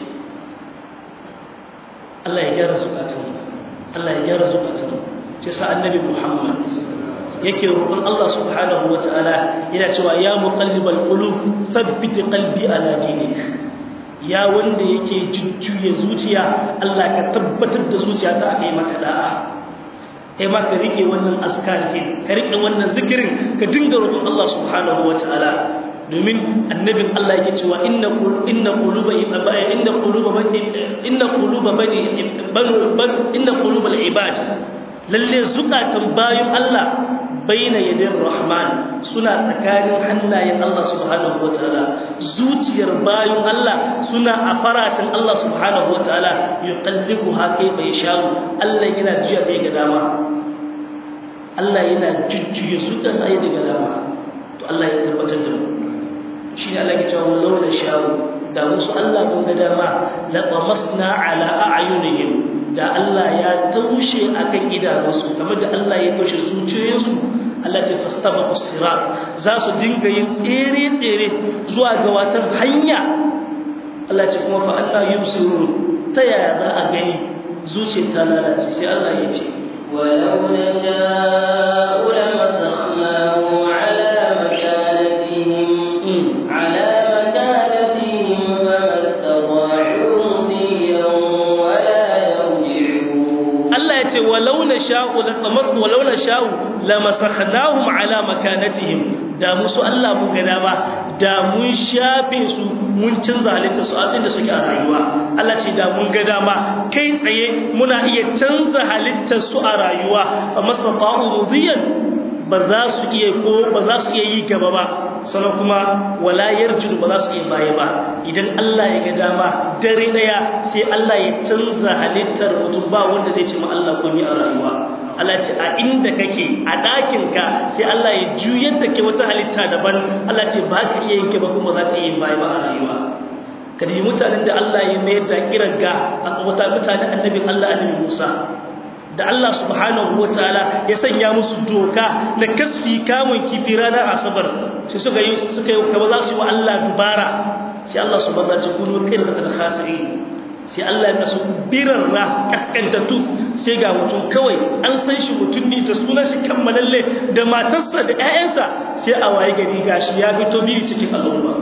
Allah ya gyara zukatan Allah ya gyara zukatan sai sa annabi Muhammad yake roƙon Allah subhanahu wataala yana cewa ya muqallibal qulub thabbit qalbi ala dinik ya wanda yake jujjuya zuciya Allah ka tabbatar da zuciya ta kai maka da'a kai ma ka rike wannan azkar ke ka rike wannan zikirin ka dinga roƙon Allah subhanahu wataala domin annabin Allah yake cewa inna inna quluba inna quluba bani inna quluba bani inna qulubal ibad lalle zukatan bayin Allah baina yadin rahman suna tsakanin hannayen Allah subhanahu wataala zuciyar bayin Allah suna a faratin Allah subhanahu wataala yuqallibuha kayfa yasha Allah yana jiya bai ga dama Allah yana jujjuya su da sai daga dama to Allah ya tabbatar da mu shi ne Allah ke cewa walau da shawo da musu Allah mun ga dama la qamasna ala a'yunihim da Allah ya taushe akan idanunsu kamar da Allah ya taushe zuciyoyinsu Allah ce fastabaqu sirat za su dinga yin tsere tsere zuwa ga watan hanya Allah ce kuma fa Allah yusirun ta yaya za a gani zuciyar ta lalace sai Allah ya ce ولو نشاء لمسخناه على مكانتهم على مكانتهم فما استطاعوا مضيا ولا يرجعون Allah ya ce walau na sha'u la tamas walau na sha'u la masakhnahum ala makanatihim da musu Allah mun ga dama da mun shafe su mun canza halitta su abinda suke a rayuwa Allah ce da mun ga dama kai tsaye muna iya canza halittar su a rayuwa fa mastata'u mudiyan ba za su iya ko ba za su iya yi gaba ba sannan kuma wala yarjun ba za su iya baya ba idan Allah ya ga dama dare daya sai Allah ya canza halittar mutum ba wanda zai ce ma Allah kun yi a rayuwa Allah ce a inda kake a ɗakin ka sai Allah ya juyar da ke wata halitta daban Allah ce ba ka iya yanke ba kuma za ka iya baya ba a rayuwa kadi mutanen da Allah ya mayar da kirga a wata mutanen annabin Allah annabi Musa da Allah subhanahu wataala ya sanya musu doka na kasfi kamun kifi ranar asabar sai suka yi suka yi kaba za su yi wa Allah dubara sai Allah subhanahu wataala ya kuno kai da khasiri sai Allah ya kasu birarra kaskantattu sai ga mutum kawai an san shi mutum ne da sunan shi kammalalle da matarsa da ƴaƴansa sai a waye gari gashi ya fito biyu cikin al'umma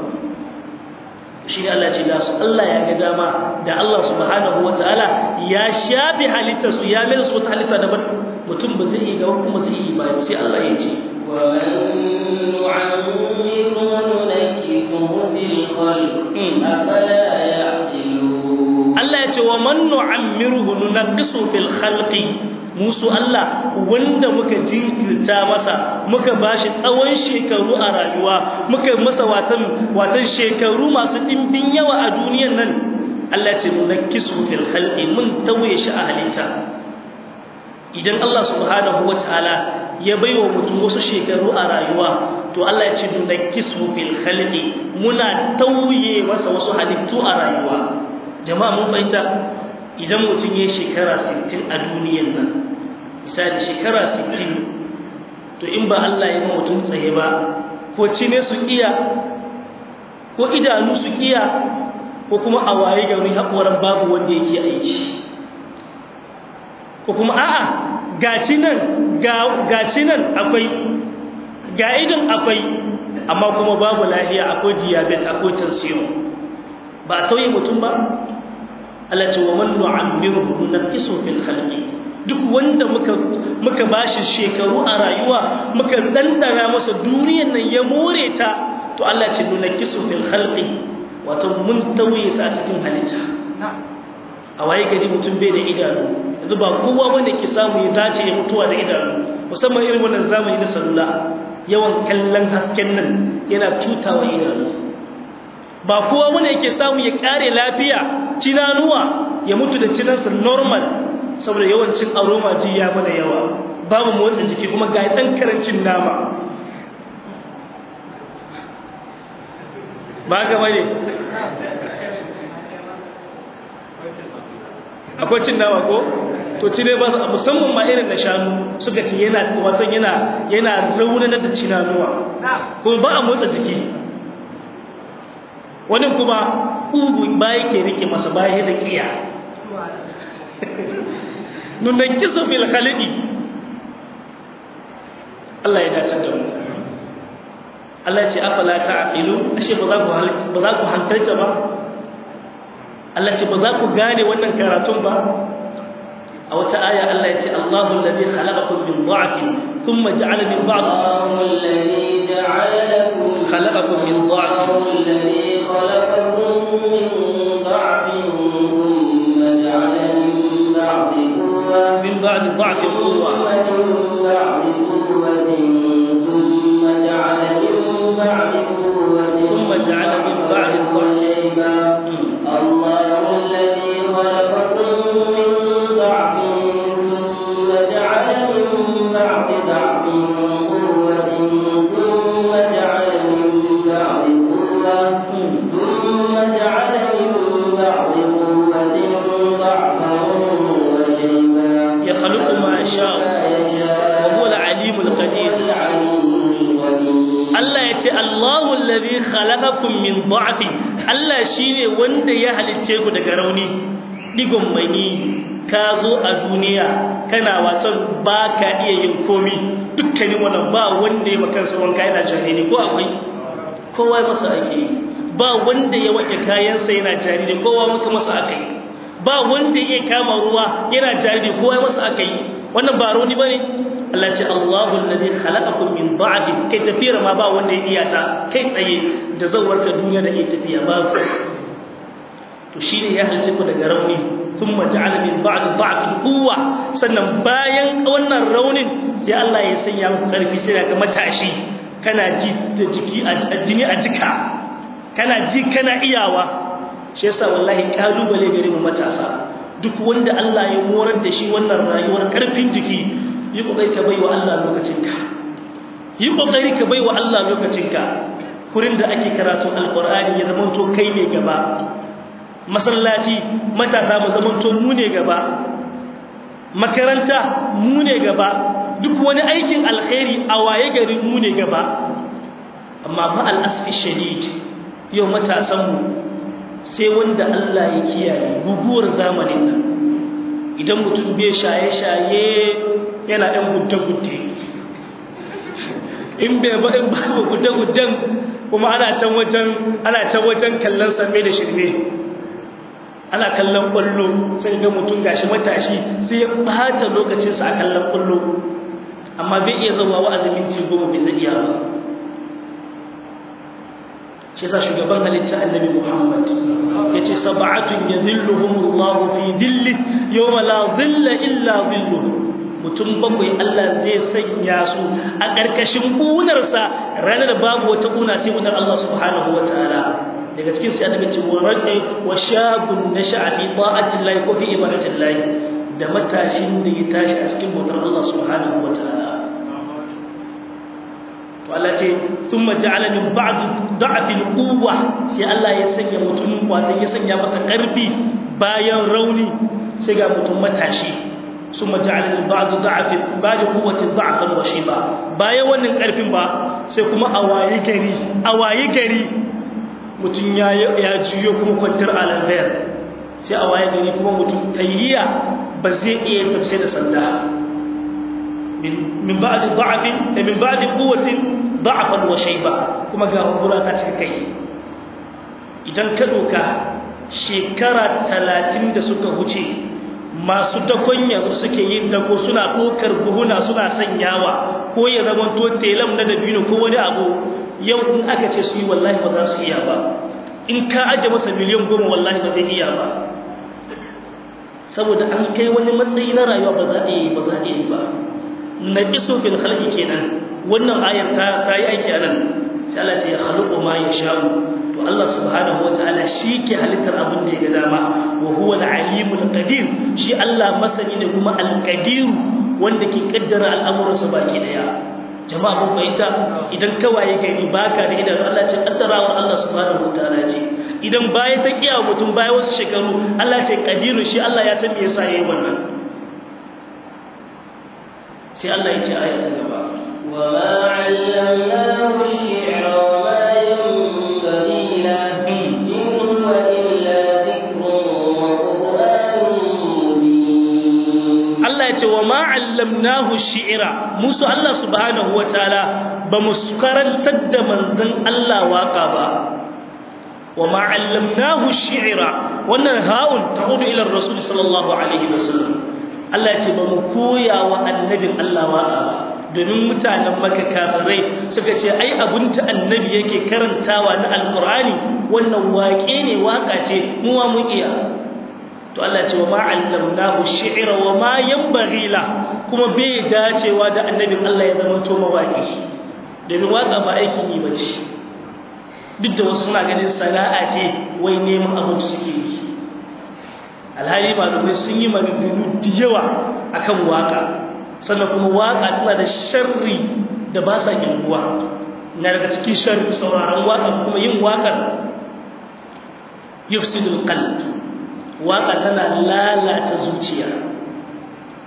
shi ne Allah ce da su Allah ya ga dama da Allah subhanahu wa ta'ala ya shafi halittarsu ya mai su wata halitta daban mutum ba zai iya gaba kuma zai iya baya sai Allah ya ce ومن نعمره ننكسه في الخلق أفلا يعقلون Allah ya ce wa man nu'ammiruhu nunqisu fil khalqi musu Allah wanda muka jinkirta masa muka bashi tsawon shekaru a rayuwa muka masa watan watan shekaru masu dimbin yawa a duniyar nan Allah ya ce nunqisu fil khalqi mun tawaye shi a halitta idan Allah subhanahu wataala ya baiwa mutum wasu shekaru a rayuwa to Allah ya ce nunqisu fil khalqi muna tauye masa wasu halittu a rayuwa jama'a mun fahimta idan mutum ya shekara 60 a duniyar nan misali shekara 60 to in ba Allah ya mutum tsaye ba ko cine su iya ko idanu su iya ko kuma a waye gari haƙoran babu wanda yake aiki ko kuma a'a gaci nan gaci nan akwai ga idan akwai amma kuma babu lafiya akwai diabetes akwai tension ba a sauye mutum ba Allah ce wa man nu'ammiruhu naqisu fil khalqi duk wanda muka muka bashi shekaru a rayuwa muka dandana masa duniyar nan ya more ta to Allah ce nunaqisu fil khalqi wato mun tauye sa cikin halitta a waye gari mutum bai da idanu yanzu ba kowa wanda ke samu ya dace ya mutuwa da idanu musamman irin wannan zamani na salula yawan kallon hasken nan yana cutawa idanu ba kowa wanda yake samu ya kare lafiya cinanuwa ya mutu da cinansa normal saboda yawancin aroma ji ya mana yawa babu motsa jiki kuma ga dan karancin nama ba ga bane akwai cin nama ko to ci ne ba musamman ma irin na shanu suka ce yana wato yana yana raunanar da cinanuwa kuma ba a motsa jiki wani kuma ugu ba yake rike masa baya da kiya nunan kiso fil khaliqi Allah ya dace da mu Allah ya ce afala ta'qilu ashe ba za ku ba za ku hankalta ba Allah ce ba za ku gane wannan karatun ba a wata aya Allah ya ce Allahu alladhi khalaqakum min dha'fin thumma ja'ala min ba'd الله الذي جعل لكم khalaqakum min dha'fin الله الذي خلقكم من ضعف ثم جعل من بعد قوة min ba'd dha'fin quwwa ثم من بعد قوة ثم جعل من بعد قوة ثم جعل من بعد ضعف شيبا الله الذي خلقكم من ضعف ثم جعل من بعد ضعف قوة ثم جعل من بعد قوة alladhi khalaqakum min dha'fi Allah shine wanda ya halicce ku daga rauni digon mani ka zo a duniya kana watan ba ka iya yin komi dukkanin wannan ba wanda ya makansa wanka yana jariri ko akwai kowa masa ake yi ba wanda ya wake kayansa yana jariri kowa maka masa aka yi ba wanda ya kama ruwa yana jariri kowa masa aka yi wannan ba rauni bane Allah ce Allahu alladhi khalaqakum min da'fin kai tafiyar ma ba wanda ya iya ta kai tsaye da zawarka duniya da ke tafiya ba to shine ya halice ku daga rauni thumma ja'ala min ba'd da'fin quwwa sannan bayan wannan raunin sai Allah ya sanya muku karfi sai ka matashi kana ji da jiki a jini a jika kana ji kana iyawa shi yasa wallahi kalubale gare mu matasa duk wanda Allah ya morar da shi wannan rayuwar karfin jiki yi kokari ka baiwa Allah lokacinka yi kokari ka baiwa Allah lokacinka kurin da ake karatu alqur'ani ya zama to kai ne gaba masallaci matasa mu zama to mu ne gaba makaranta mu ne gaba duk wani aikin alkhairi a waye gari mu ne gaba amma fa al-asfi shadid yau matasan mu sai wanda Allah ya kiyaye guguwar zamanin nan idan mutum bai shaye-shaye yana ɗan gudde-gudde in bai ba in ba gudde-gudden kuma ana can wajen ana can wajen kallon samme da shirme ana kallon ƙwallo sai ga mutum gashi matashi sai ya bata lokacinsa a kallon ƙwallo amma bai iya zama wa'azin minti goma bai zai iya ba shi yasa shugaban halitta annabi Muhammad yace sab'atun yadhilluhumullahu fi dilli yawma la dhilla illa dhilluhu mutum bakwai Allah zai sanya su a ƙarƙashin ƙunarsa ranar da babu wata ƙuna sai ƙunar Allah subhanahu wataala daga cikin sai annabi ce wa rajul wa shabun nasha'a fi ta'atillahi ko fi ibadatillahi da matashin da ya tashi a cikin bautar Allah subhanahu wataala to Allah ce thumma ja'ala min ba'd da'fil quwwa sai Allah ya sanya mutum wato ya sanya masa karfi bayan rauni sai ga mutum matashi thumma ja'ala min ba'd da'fil ba'd quwwati da'fan wa shiba bayan wannan karfin ba sai kuma awayi gari awayi gari mutum ya ya jiyo kuma kwantar alanfayar sai awayi gari kuma mutum tayyiya ba zai iya tafsir da sanda min ba'd da'fin min ba'd quwwatin da'afan wa shayba kuma ga hukura ta cika kai idan ka doka shekara 30 da suka wuce masu dakon yanzu suke yin dako suna dokar buhuna suna sanyawa ko ya zama to telam na dabino ko wani abu yau in aka ce su yi wallahi ba za su iya ba in ka aje masa miliyan goma wallahi ba zai iya ba saboda an kai wani matsayi na rayuwa ba za a yi ba za a yi ba na iso fil khalqi kenan wannan ayar ta ta yi aiki anan sai Allah ce ya khaluqu ma yasha'u to Allah subhanahu wataala shi ke halittar abin da ya ga dama wa huwa al-alimul qadir shi Allah masani ne kuma al-qadir wanda ke kaddara al'amuransa baki daya jama'a mun fahimta idan kawaye gari baka da idan Allah ce kaddarawar Allah subhanahu wataala ce idan baya ta kiya mutum baya wasu shekaru Allah ce qadiru shi Allah ya san me yasa yayi wannan sai Allah ya ce aya ta gaba وما علمناه الشعر وما ينبغي له إن هو إلا ذكر وقرآن مبين Allah ya ce wa ma allamnahu shi'ra musu Allah subhanahu wataala ba mu karantar da manzon Allah waka ba wa ma allamnahu shi'ra wannan haun ta'udu ila rasul sallallahu alaihi wasallam Allah ya ce ba mu koya wa annabin Allah waka ba domin mutanen maka kafirai suka ce ai abunta annabi yake karantawa na alqur'ani wannan waƙe ne waka ce mu ma mun iya to Allah ce wa ma allamnahu shi'ra wa ma yanbaghi la kuma bai dacewa da annabin Allah ya zama to mawaki domin waka ba aikin yi bace duk da wasu suna ganin sana'a ce wai neman abinci suke yi alhali malamai sun yi maganganu da yawa akan waka sannan kuma waka tana da sharri da ba sa yanguwa na daga cikin sharri sauraron waka kuma yin wakar yufsidul qalb waka tana lalata zuciya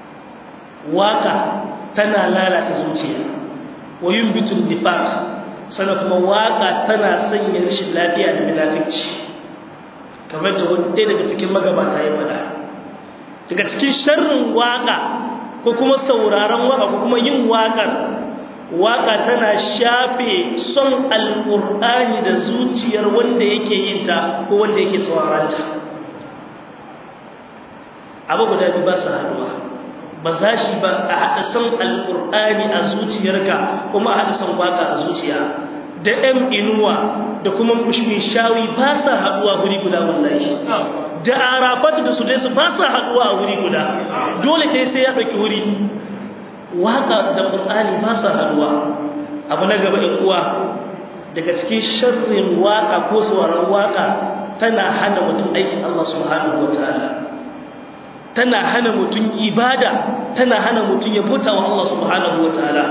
waka tana lalata zuciya wa yumbitul nifaq sannan kuma waka tana sanya rashin lafiya da munafici kamar da wani ɗaya daga cikin magabata ya faɗa daga cikin sharrin waka ko kuma sauraron waka ko kuma yin wakar waka tana shafe son alƙur'ani da zuciyar wanda yake yin ta ko wanda yake sauraron ta abu guda biyu ba su haɗuwa ba za shi ba a haɗa son alƙur'ani a zuciyarka kuma a haɗa son waka a zuciya da ɗan inuwa da kuma shawi ba sa haɗuwa wuri guda wallahi da arafatu da su dai su ba sa haɗuwa a wuri guda dole ɗaya sai ya ɗauki wuri waka da ƙur'ani ba sa haɗuwa abu na gaba ɗin uwa daga cikin sharrin waka ko sauraron waka tana hana mutum aikin Allah subhanahu wa ta'ala tana hana mutum ibada tana hana mutum ya bauta wa Allah subhanahu wataala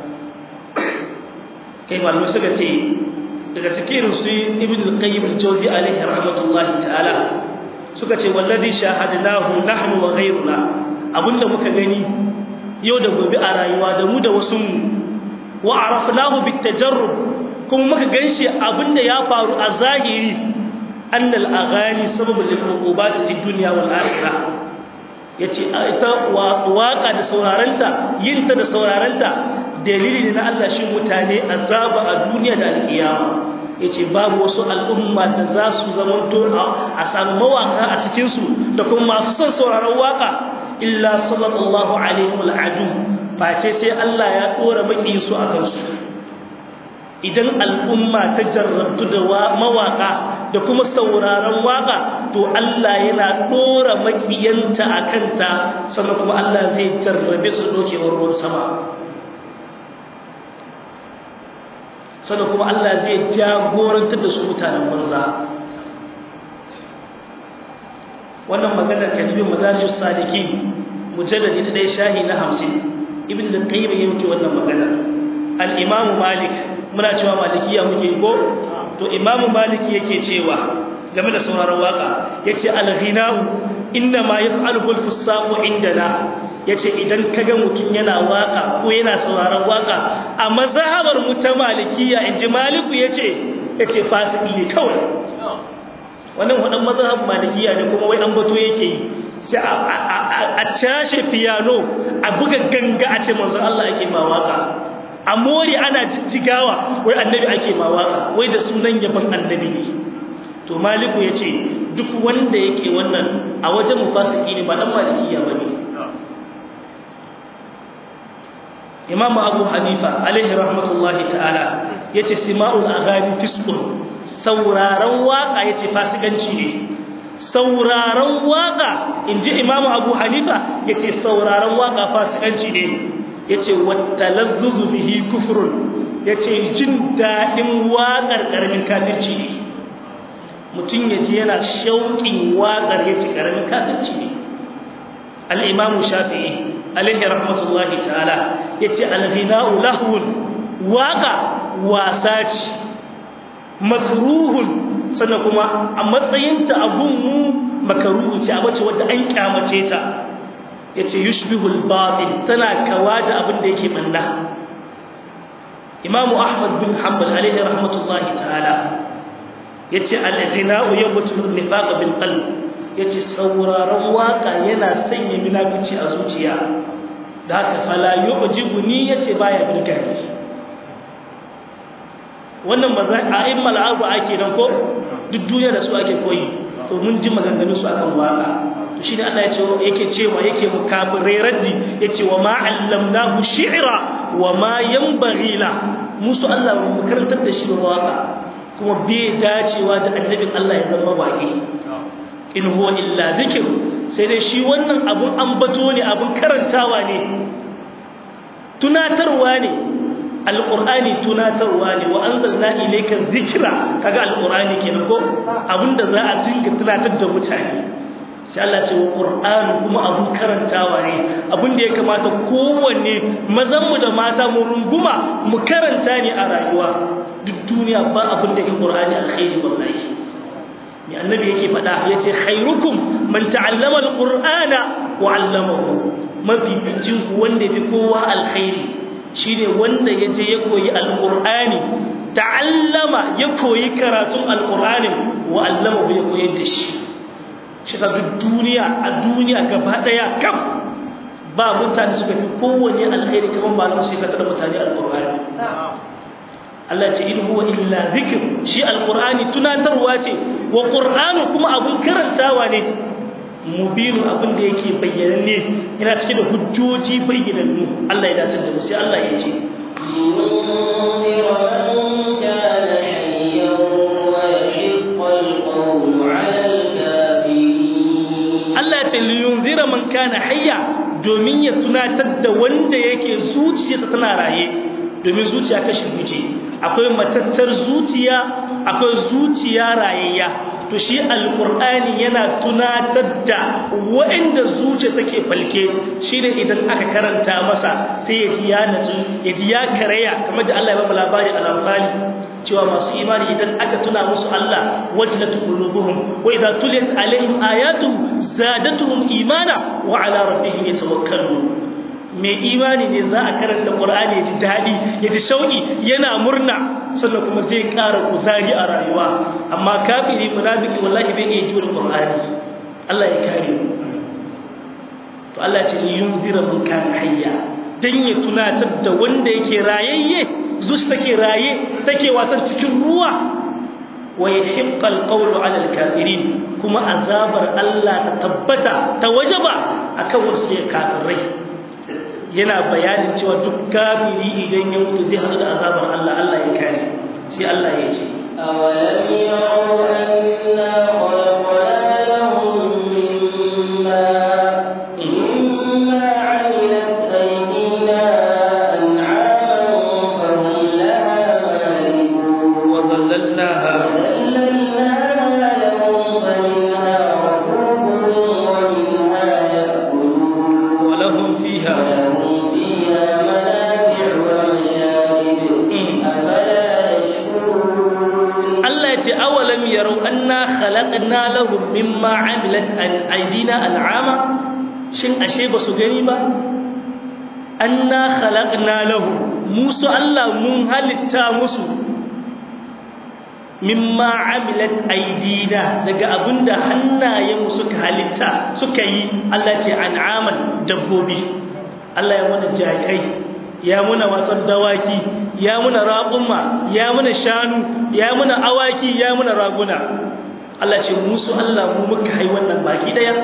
kai malamai suka ce daga cikin su ibn al-qayyim al-jawzi alayhi rahmatullahi ta'ala suka ce wallazi shahadnahu nahnu wa ghayruna abinda muka gani yau da gobe a rayuwa da mu da wasu mu wa arafnahu bitajarrub kuma muka ganshi abinda ya faru a zahiri annal aghani sababul lil uqubat fi dunya wal akhirah ya ce ita waƙa da saurarenta yinta da saurarenta dalili ne na Allah shi mutane azaba a duniya da alkiyama ya ce babu wasu al'umma da za su zamanto a samu mawaƙa a cikinsu da kuma masu son sauraron waƙa illa sallallahu alaihi wal'adu face sai Allah ya ɗora maƙiyinsu a kansu idan al'umma ta jarrabtu da mawaƙa da kuma sauraron waƙa to Allah yana ɗora makiyanta a kanta sannan kuma Allah zai jarrabe su ɗaukewar ruwan sama sannan kuma Allah zai jagorantar da su mutanen banza wannan maganar kalibin mazarijus sadiki mujalladi da ɗaya shahi na hamsin ibn da qayyim ya muke wannan maganar al-imam malik muna cewa malikiya muke ko to imam malik yake cewa game da sauraron waka yace al-ghina'u inna ma yaf'aluhu al-fusaqu indana yace idan kaga mutun yana waka ko yana sauraron waka a mazhabar mu ta malikiya inji maliku yace yace fasiki ne kawai wannan wadan mazhab malikiya ne kuma wai an bato yake yi sai a cashe piano a buga ganga a ce manzon Allah ake ma waka a mori ana jijjigawa wai annabi ake ma waka wai da sunan yaban annabi ne to maliku ya ce duk wanda yake wannan a wajen mufasiki ne ba dan malikiya ba ne imamu abu hanifa alaihi rahmatullahi ta'ala ya ce sima'ul aghani fiskun sauraron waka ya ce fasikanci ne sauraron waka in ji imamu abu hanifa ya ce sauraron waka fasikanci ne ya ce wattalazzuzu bihi kufrun ya ce jin daɗin waƙar ƙaramin kafirci ne mutum ya ce yana shauƙin waƙar ya ce ƙaramin kafirci ne al'imamu shafi'i alaihi rahmatullahi ta'ala ya ce alghina'u lahun waƙa wasa ce makruhun sannan kuma a matsayinta a gunmu makaruhu ce a mace wadda an kyamace ta ya ce yushbihul batil tana kawa da abin da yake manna imamu ahmad bin hanbal alaihi rahmatullahi ta'ala ya ce al-ghina'u yabutu nifaq bil qalb ya ce sauraron waka yana sanya munafici a zuciya da haka fala yu'jibuni ya ce baya birga ni wannan a'immal abu ake dan ko duk duniya da su ake koyi to mun ji maganganun su akan waka to shi ne Allah ya ce yake cewa yake mukafirai raddi yace wa ma allamnahu shi'ra wa ma yanbaghi la musu Allah mu karantar da shi waka kuma bai dacewa da annabin Allah ya zama baki in huwa illa dhikr sai dai shi wannan abun ambato ne abun karantawa ne tunatarwa ne alqur'ani tunatarwa ne wa anzalna ilayka dhikra kaga alqur'ani kenan ko abinda za a dinga tunatar da mutane sai Allah ce wa qur'ani kuma abun karantawa ne abinda ya kamata kowanne mazan mu da mata mu runguma mu karanta ne a rayuwa duk duniya ba abin da in qur'ani alkhairi wallahi ni annabi yake faɗa yace khairukum man ta'allama alqur'ana wa 'allamahu mafi bicin ku wanda fi kowa alkhairi shine wanda yaje ya koyi alqur'ani ta'allama ya koyi karatun alqur'anin wa allama ya koyar da shi shi ta duk duniya a duniya gaba daya kam ba mutane suka fi kowanne alkhairi kaman ba su ka tada mutane alqur'ani Allah ce in huwa illa zikr shi alqur'ani tunatarwa ce wa qur'anu kuma abun karantawa ne mubinu abin da yake bayyananne yana cike da hujjoji bayyanannu Allah ya dace da mu sai Allah ya ce Allah ya ce liyunzira man kana hayya domin ya tunatar da wanda yake zuciyarsa tana raye domin zuciya kashi biyu akwai matattar zuciya akwai zuciya rayayya to shi alqur'ani yana tunatar da waɗanda zuciya take falke shine idan aka karanta masa sai ya ji ya natsu ya ji ya karaya kamar da Allah ya ba labari al-anfali cewa masu imani idan aka tuna musu Allah wajlat qulubuhum wa idza tuliyat alaihim ayatu zadatuhum imana wa ala rabbihim yatawakkalun mai imani ne za a karanta Qur'ani ya ji daɗi ya ji shauƙi yana murna sannan kuma zai ƙara kuzari a rayuwa amma kafiri munafiki wallahi bai iya jure Qur'ani Allah ya kare mu to Allah ya ce yunzira man kana hayya dan ya tunatar da wanda yake rayayye zuci take raye take watan cikin ruwa wa yahiqqa alqawlu ala alkafirin kuma azabar Allah ta tabbata ta wajaba akan wasu kafirai yana bayanin cewa duk kafiri idan ya mutu zai haɗu da azabar Allah Allah ya kare sai Allah ya ce أولم يروا أنا خلقنا لهم مما مما عملت أيدينا أنعاما فهم لها مالكون وظللناها وذللناها لهم فمنها ركوبهم ومنها يأكلون ولهم فيها ولهم فيها منافع ومشارب أفلا يشكرون Allah ya ce awalam yarau anna khalaqna lahum mimma amilat an aydina an'ama shin ashe ba su gani ba anna khalaqna lahum musu Allah mun halitta musu mimma amilat aydina daga abinda hannayen suka halitta suka yi Allah ce an'aman dabbobi Allah ya mana jakai ya muna wasan dawaki ya muna raƙumma ya muna shanu ya muna awaki ya muna raguna Allah ce musu Allah mu muka hai wannan baki daya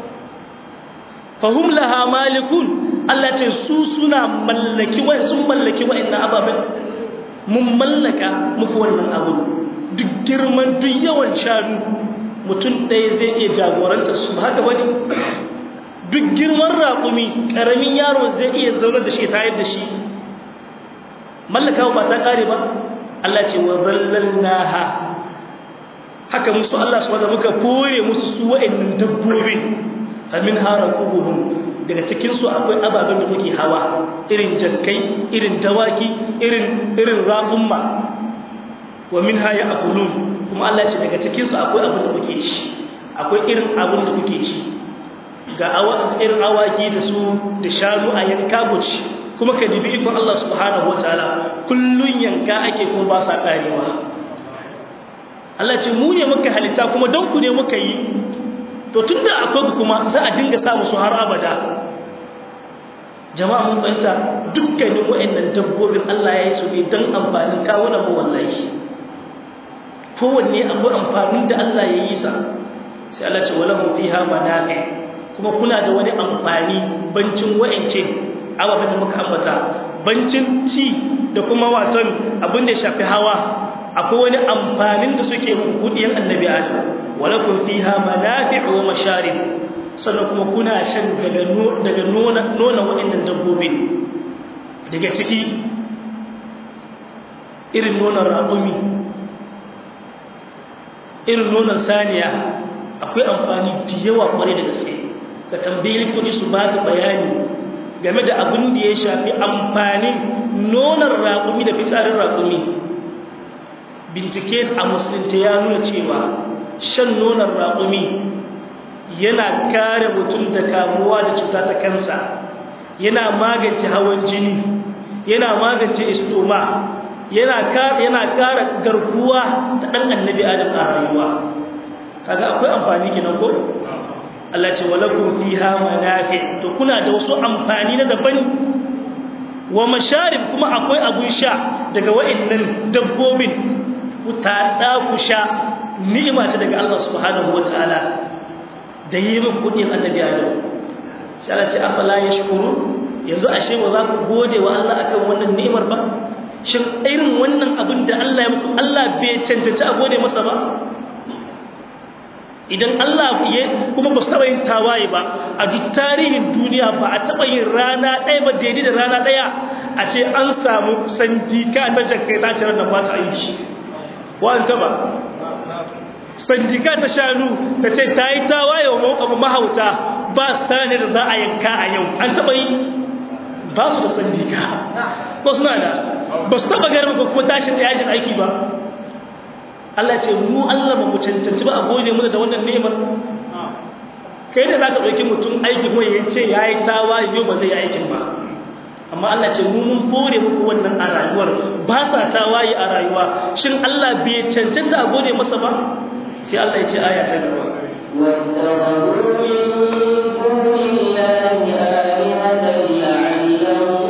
fahum laha malikun Allah ce su suna mallaki wa sun mallaki wa'annan ababen mun mallaka muku wannan abu duk girman duk yawan shanu mutum ɗaya zai iya jagoranta su haka wani duk girman raƙumi ƙaramin yaro zai iya zaune da shi tayar da shi mallakawa ba ta ƙare ba Allah ce wa zallalnaha haka musu Allah su wanda muka kore musu su wa'annan dabbobin famin harakubuhum daga cikin su akwai ababen da muke hawa irin jakkai irin dawaki irin irin raƙumma wa min haya akulun kuma Allah ce daga cikin su akwai abin da muke ci akwai irin abin da muke ci ga irin awaki da su da shanu a yanka buci kuma ka jibi ikon Allah subhanahu wataala kullun yanka ake kuma ba sa karewa Allah ce mu ne muka halitta kuma don ku ne muka yi to tunda akwai kuma za a dinga samu su har abada jama'a mun fahimta dukkanin wa'annan dabbobin Allah ya yi su ne don amfanin kawunan mu wallahi kowanne abu amfanin da Allah ya yi sa sai Allah ce wala mu fiha manafi kuma kuna da wani amfani bancin wa'ance ababen da muka ambata bancin ci da kuma waton abin da shafi hawa akwai wani amfanin da suke hudiyan annabi adam walakum fiha manafi'u wa masharib sannan kuma kuna shan daga daga nona nona waɗannan dabbobi daga ciki irin nonon raƙumi irin nonon saniya akwai amfani da yawa kwarai da gaske ka tambayi likitoci su ba ka bayani game da abin da ya shafi amfanin nonon raƙumi da fitsarin raƙumi bincike a musulunci ya nuna cewa shan nonon raƙumi yana kare mutum da kamuwa da cuta ta kansa yana magance hawan jini yana magance istoma yana yana kara garkuwa ta dan annabi adam a rayuwa kaga akwai amfani kenan ko Allah ce walakum fiha manafi to kuna da wasu amfani na daban wa masharib kuma akwai abun sha daga wa'annan dabbobin ku tada ku sha ni'ima ce daga Allah subhanahu wataala da yi min kudin annabi adam sai Allah ce afala yashkuru yanzu ashe ba za ku gode wa Allah akan wannan ni'imar ba shin irin wannan abin da Allah ya muku Allah bai cancanci a gode masa ba idan Allah ya kuma ba su taɓa yin tawaye ba a duk tarihin duniya ba a taɓa yin rana ɗaya ba daidai da rana ɗaya a ce an samu sandika ta jakai ta cirar da ba ta aiki wa'an taɓa sandika ta shanu ta ce ta yi tawaye wa abu mahauta ba sani da za a yanka a yau an taɓa yi ba su da sandika ko suna da ba su taɓa garin ba kuma tashin da yashin aiki ba Allah ce mu Allah ba mu cancanci ba a gode mu da wannan ni'imar kai da zaka dauki mutum aiki kuma ya ce yayi tawa yau ba zai yi aikin ba amma Allah ce mu mun bore muku wannan a rayuwar ba sa tawaye a rayuwa shin Allah bai cancanta a gode masa ba sai Allah ya ce aya ta gaba واتخذوا من دون الله آلهة لعلهم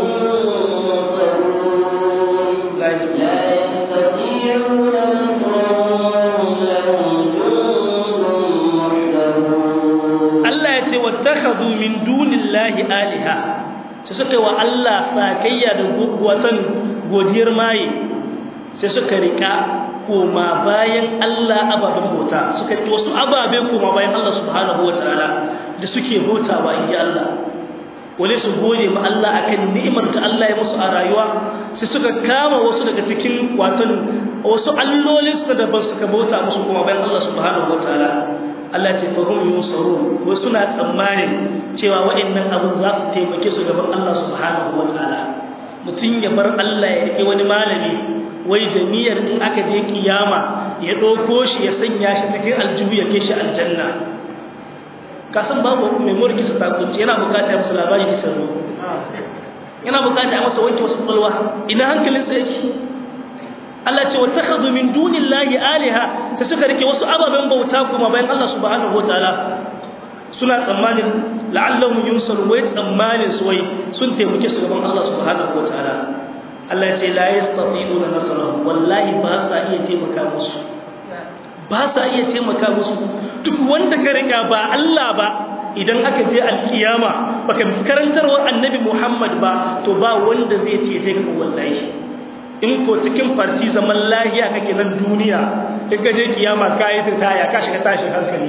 ينصرون la yasma لا يستطيعون نصرهم وهم لهم جند محضرون Allah ya ce wattakhadhu min dunillahi aliha sai suka yi wa Allah sakayya da watan godiyar maye sai suka rika koma bayan Allah ababen bauta suka yi wasu ababe koma bayan Allah subhanahu wataala da suke bautawa inji Allah wale su gode ma Allah akan ni'imar da Allah ya musu a rayuwa sai suka kama wasu daga cikin watan wasu allolin suka daban suka bauta musu kuma bayan Allah subhanahu wataala Allah ce fa hum yusarun wasu suna tsammanin cewa waɗannan abun za su taimake su gaban Allah subhanahu wataala mutum ya bar Allah ya riƙe wani malami wai da niyyar in aka je kiyama ya ɗauko shi ya sanya shi cikin aljihu ya kai shi aljanna kasan babu mai mulki su takunci yana bukata ya musu labari da sarro yana bukata ya masa wanke wasu kwalwa ina hankalin sa yake Allah ce wa takhadhu min dunillahi alaha sai suka rike wasu ababen bauta kuma bayan Allah subhanahu wataala suna tsammanin la'allahum yunsaru wai tsammanin su wai sun taimake su gaban Allah subhanahu wataala Allah ce la yastati'una nasrahum wallahi ba sa iya taimaka musu ba sa iya taimaka musu duk wanda ka riga ba Allah ba idan aka je alkiyama baka karantarwar annabi Muhammad ba to ba wanda zai ce kai ka wallahi in ko cikin farti zaman lahiya kake nan duniya in ka je kiyama ka yi taya ka shiga tashin hankali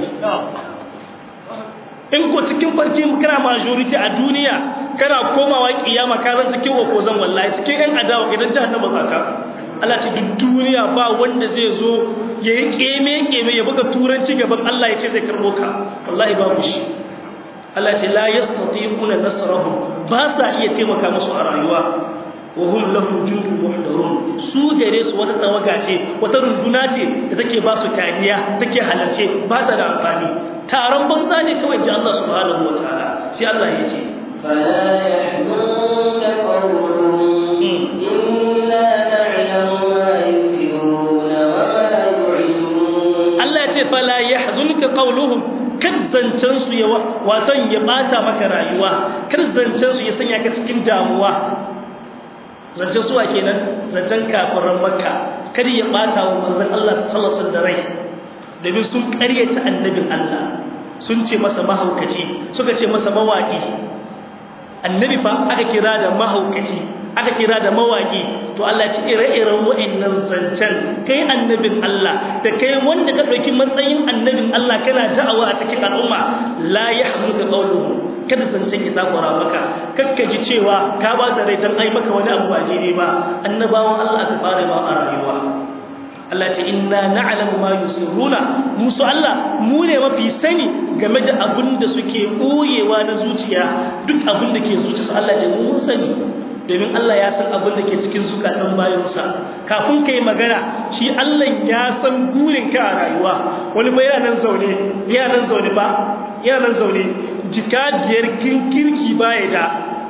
in ko cikin farti kana majority a duniya kana komawa kiyama ka zan cikin wakozan wallahi cikin ɗan adawa idan jahannama zaka Allah ce duk duniya ba wanda zai zo ya yi keme-keme ya buga turanci gaban Allah ya ce zai karbo ka wallahi babu shi Allah ce la yastati'una nasrahum ba sa iya taimaka musu a rayuwa wa hum lahum jundun muhdarun su gare su wata tawaga ce wata runduna ce da take ba su kariya take halarce ba ta da amfani taron banza ne kawai ji Allah subhanahu wataala sai Allah ya ce فلا يحزنك قولهم إنا نعلم ما يسرون وما يعلنون Allah ya ce fala yahzunka qawluhum kar zancen su ya watan ya bata maka rayuwa kar zancen su ya sanya ka cikin damuwa zancen suwa kenan zancen kafiran makka kar ya bata wa manzon Allah sallallahu alaihi wasallam da rai domin sun ƙaryata annabin Allah sun ce masa mahaukaci suka ce masa mawaki annabi fa aka kira da mahaukaci aka kira da mawaki to Allah ya ce ire-iren wa'annan zancen kai annabin Allah da kai wanda ka dauki matsayin annabin Allah kana da'awa a cikin al'umma la yahzunka qawluhum kada zancen ya takura maka kakka ji cewa ka ba da rai dan ai maka wani abu ba daidai ba annabawan Allah ka fara ma a rayuwa Allah ce inna na'lamu ma yusirruna musu Allah mu ne mafi sani game da abin da suke boyewa na zuciya duk abin da ke zuciyarsu Allah ce mu mun sani domin Allah ya san abin da ke cikin zukatan bayansa kafin kai magana shi Allah ya san gurin ka a rayuwa wani ba yana nan zaune yana nan zaune ba yana nan zaune jika biyar kirki baya da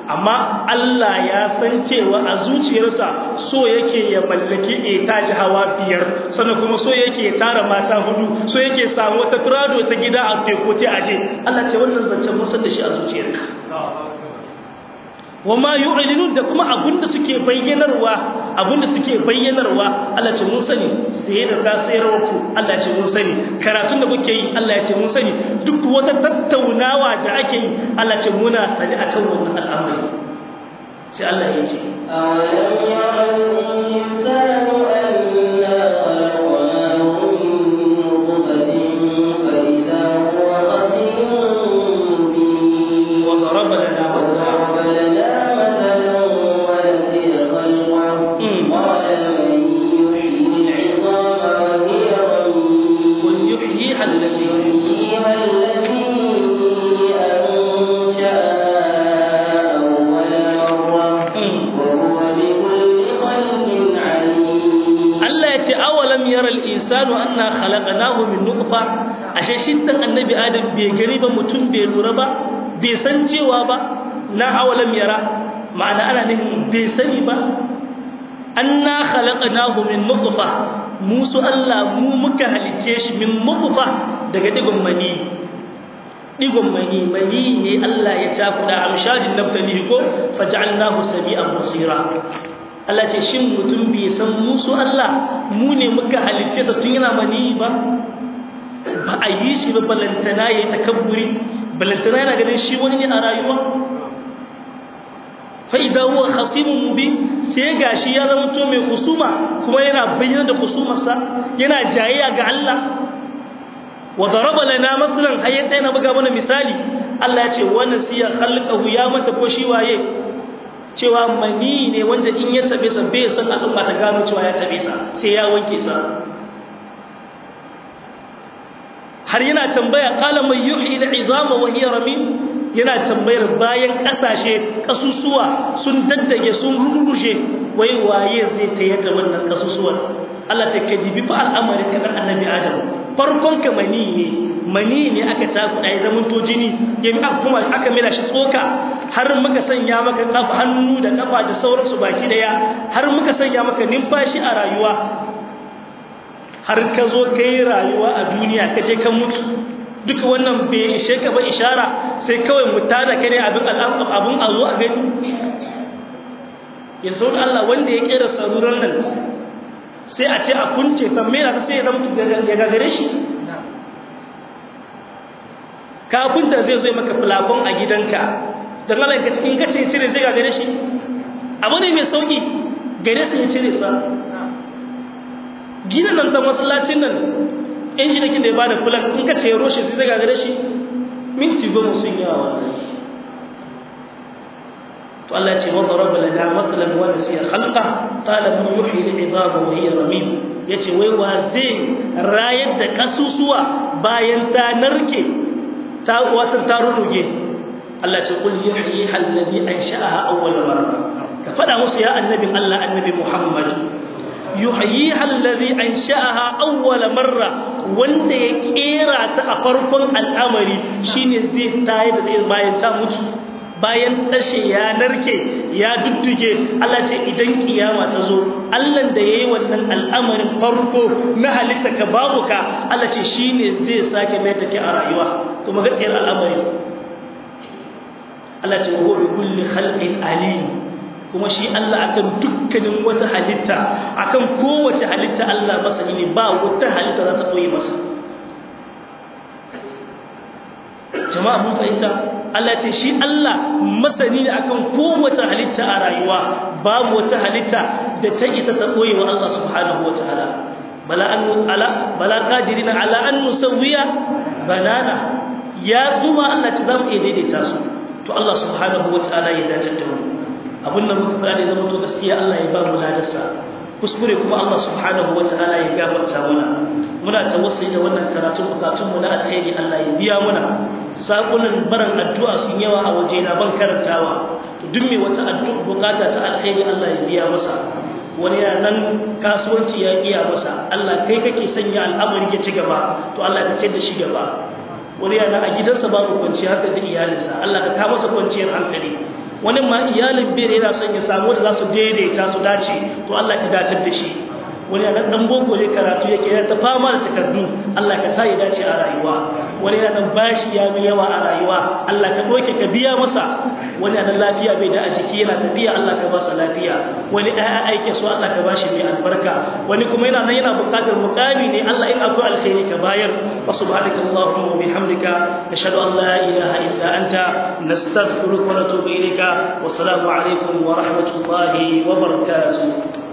amma Allah ya san cewa a zuciyarsa so yake ya mallaki etaji hawa biyar sannan kuma so yake ya tara mata hudu so yake samu wata firado ta gida a teku ta aje Allah ce wannan zancen musan da shi a zuciyarka wama yu'linun da kuma abinda suke bayyanarwa abinda suke bayyanarwa Allah ce mun sani sai da ta sayarwa ku Allah ce mun sani karatun da kuke yi Allah ya ce mun sani duk wata tattaunawa da ake yi Allah ce muna sani akan wannan al'amari sai Allah ya ce أولم يرى الإنسان أنا خلقناه من نطفة فإذا هو خصيم مبين وضرب لنا مثلا وضرب لنا مثلا ونسي خلقه قال من يحيي العظام وهي رميم قل يحييها الذي يحييها الذي أنشأها أول مرة وهو بكل خلق عليم Allah ya ce awalam yaral insanu anna khalaqnahu min nutfa ashe shin dan annabi adam bai gari ba mutum bai lura ba bai san cewa ba na awalam yara ma'ana ana nufin bai sani ba anna khalaqnahu min nutfa musu Allah mu muka halice shi min nutfa daga digon mani digon mani mani ne Allah ya cakuda amshajin naftali ko faj'alnahu sami'an basira Allah ce shin mutum bai san musu Allah mu ne muka halicce sa tun yana mani ba ba a yi shi ba balantana ya takabburi balantana yana ganin shi wani ne a rayuwa fa idan huwa khasimun mubin sai gashi ya zama to mai husuma kuma yana bayyana da husumarsa yana jayayya ga Allah wa daraba lana masalan hayyata yana buga mana misali Allah ya ce wa nasiya khalqahu ya mata ko shi waye cewa mani ne wanda in ya tabe sa bai san al'umma ta gano cewa ya tabe sa sai ya wanke sa har yana tambaya qala man yuhyi al'izama wa hiya ramim yana tambayar bayan kasashe kasusuwa sun daddage sun rurrushe wai waye zai tayar da wannan kasusuwan Allah sai ka jibi fa al'amari kamar annabi Adam farkon ka mani ne mani ne aka tafi da zaman to jini ya mi aka kuma aka mila shi tsoka har muka sanya maka kafa hannu da kafa da sauransu baki daya har muka sanya maka numfashi a rayuwa har ka zo kai rayuwa a duniya ka je ka mutu duka wannan bai ishe ka ba ishara sai kawai mu tada ka ne abin abun a zo a gani yanzu Allah wanda ya kera saruran nan sai a ce a kunce tambaye ta sai ya zama ya gagare shi kafin da zai zo maka fulafon a gidanka don Allah ka cikin kace cire zai gagare shi abu ne mai sauki gare sai ya cire sa gidan nan da masallacin nan injinikin da ya bada fulan in ka ce roshe sai zai gagare shi minti goma sun yawa wallahi to Allah ya ce wa daraba lana mathalan wa nasiya khalqa qala man yuhyi al-'idama wa hiya ramim yace wai wa zai rayar da kasusuwa bayan ta narke ta wata ta ruruge Allah ce kul yuhyi alladhi ansha'aha awwal marra ka fada musu ya annabin Allah annabi Muhammad yuhyi alladhi ansha'aha awwal marra wanda ya kera ta a farkon al'amari shine zai tayar da bayan ta mutu bayan tashe ya narke ya dudduge Allah ce idan kiyama ta zo Allah da yayi wannan al'amarin farko na halitta ka babu ka Allah ce shine zai sake mai take a rayuwa to magaciyar al'amari Allah ce huwa bi kulli khalqin alim kuma shi Allah akan dukkanin wata halitta akan kowace halitta Allah masani ne ba wata halitta za ta koyi masa jama'a mun fahimta Allah ce shi Allah masani ne akan kowace halitta a rayuwa babu wata halitta da ta isa ta koyi wa Allah subhanahu wataala bala an ala bala qadirina ala an nusawiya banana ya zuma Allah ce zamu iya daidaita su to Allah subhanahu wataala ya dace da mu abun nan muka fara da zama to gaskiya Allah ya ba mu ladarsa kuskure kuma Allah subhanahu wataala ya gafarta mana muna tawassuli da wannan karatun bukatun mu na alheri Allah ya biya muna sakunan baran addu'a sun yawa a waje na ban karantawa to duk mai wata addu'a bukata ta alheri Allah ya biya masa wani ya nan kasuwanci ya iya masa Allah kai kake sanya al'amari ya ci gaba to Allah ka ce da shi gaba wani ya nan a gidansa babu kwanciyar hankali da iyalinsa Allah ka ta masa kwanciyar hankali wani ma iyalin bai yana son ya samu da za su daidaita su dace to Allah ka datar da shi wani yana dan boko ne karatu yake yana ta fama da takardu Allah ka sa ya dace a rayuwa wani yana dan bashi ya mai yawa a rayuwa Allah ka doke ka biya masa wani yana lafiya bai da a jiki yana tafiya Allah ka ba sa lafiya wani ɗaya aike su Allah ka bashi mai albarka wani kuma yana nan yana buƙatar mukami ne Allah in akwai alkhairi ka bayar wa subhanaka allahumma wa bihamdika nashhadu an la ilaha illa anta nastaghfiruka wa natubu ilayka wa assalamu alaikum wa rahmatullahi wa barakatuh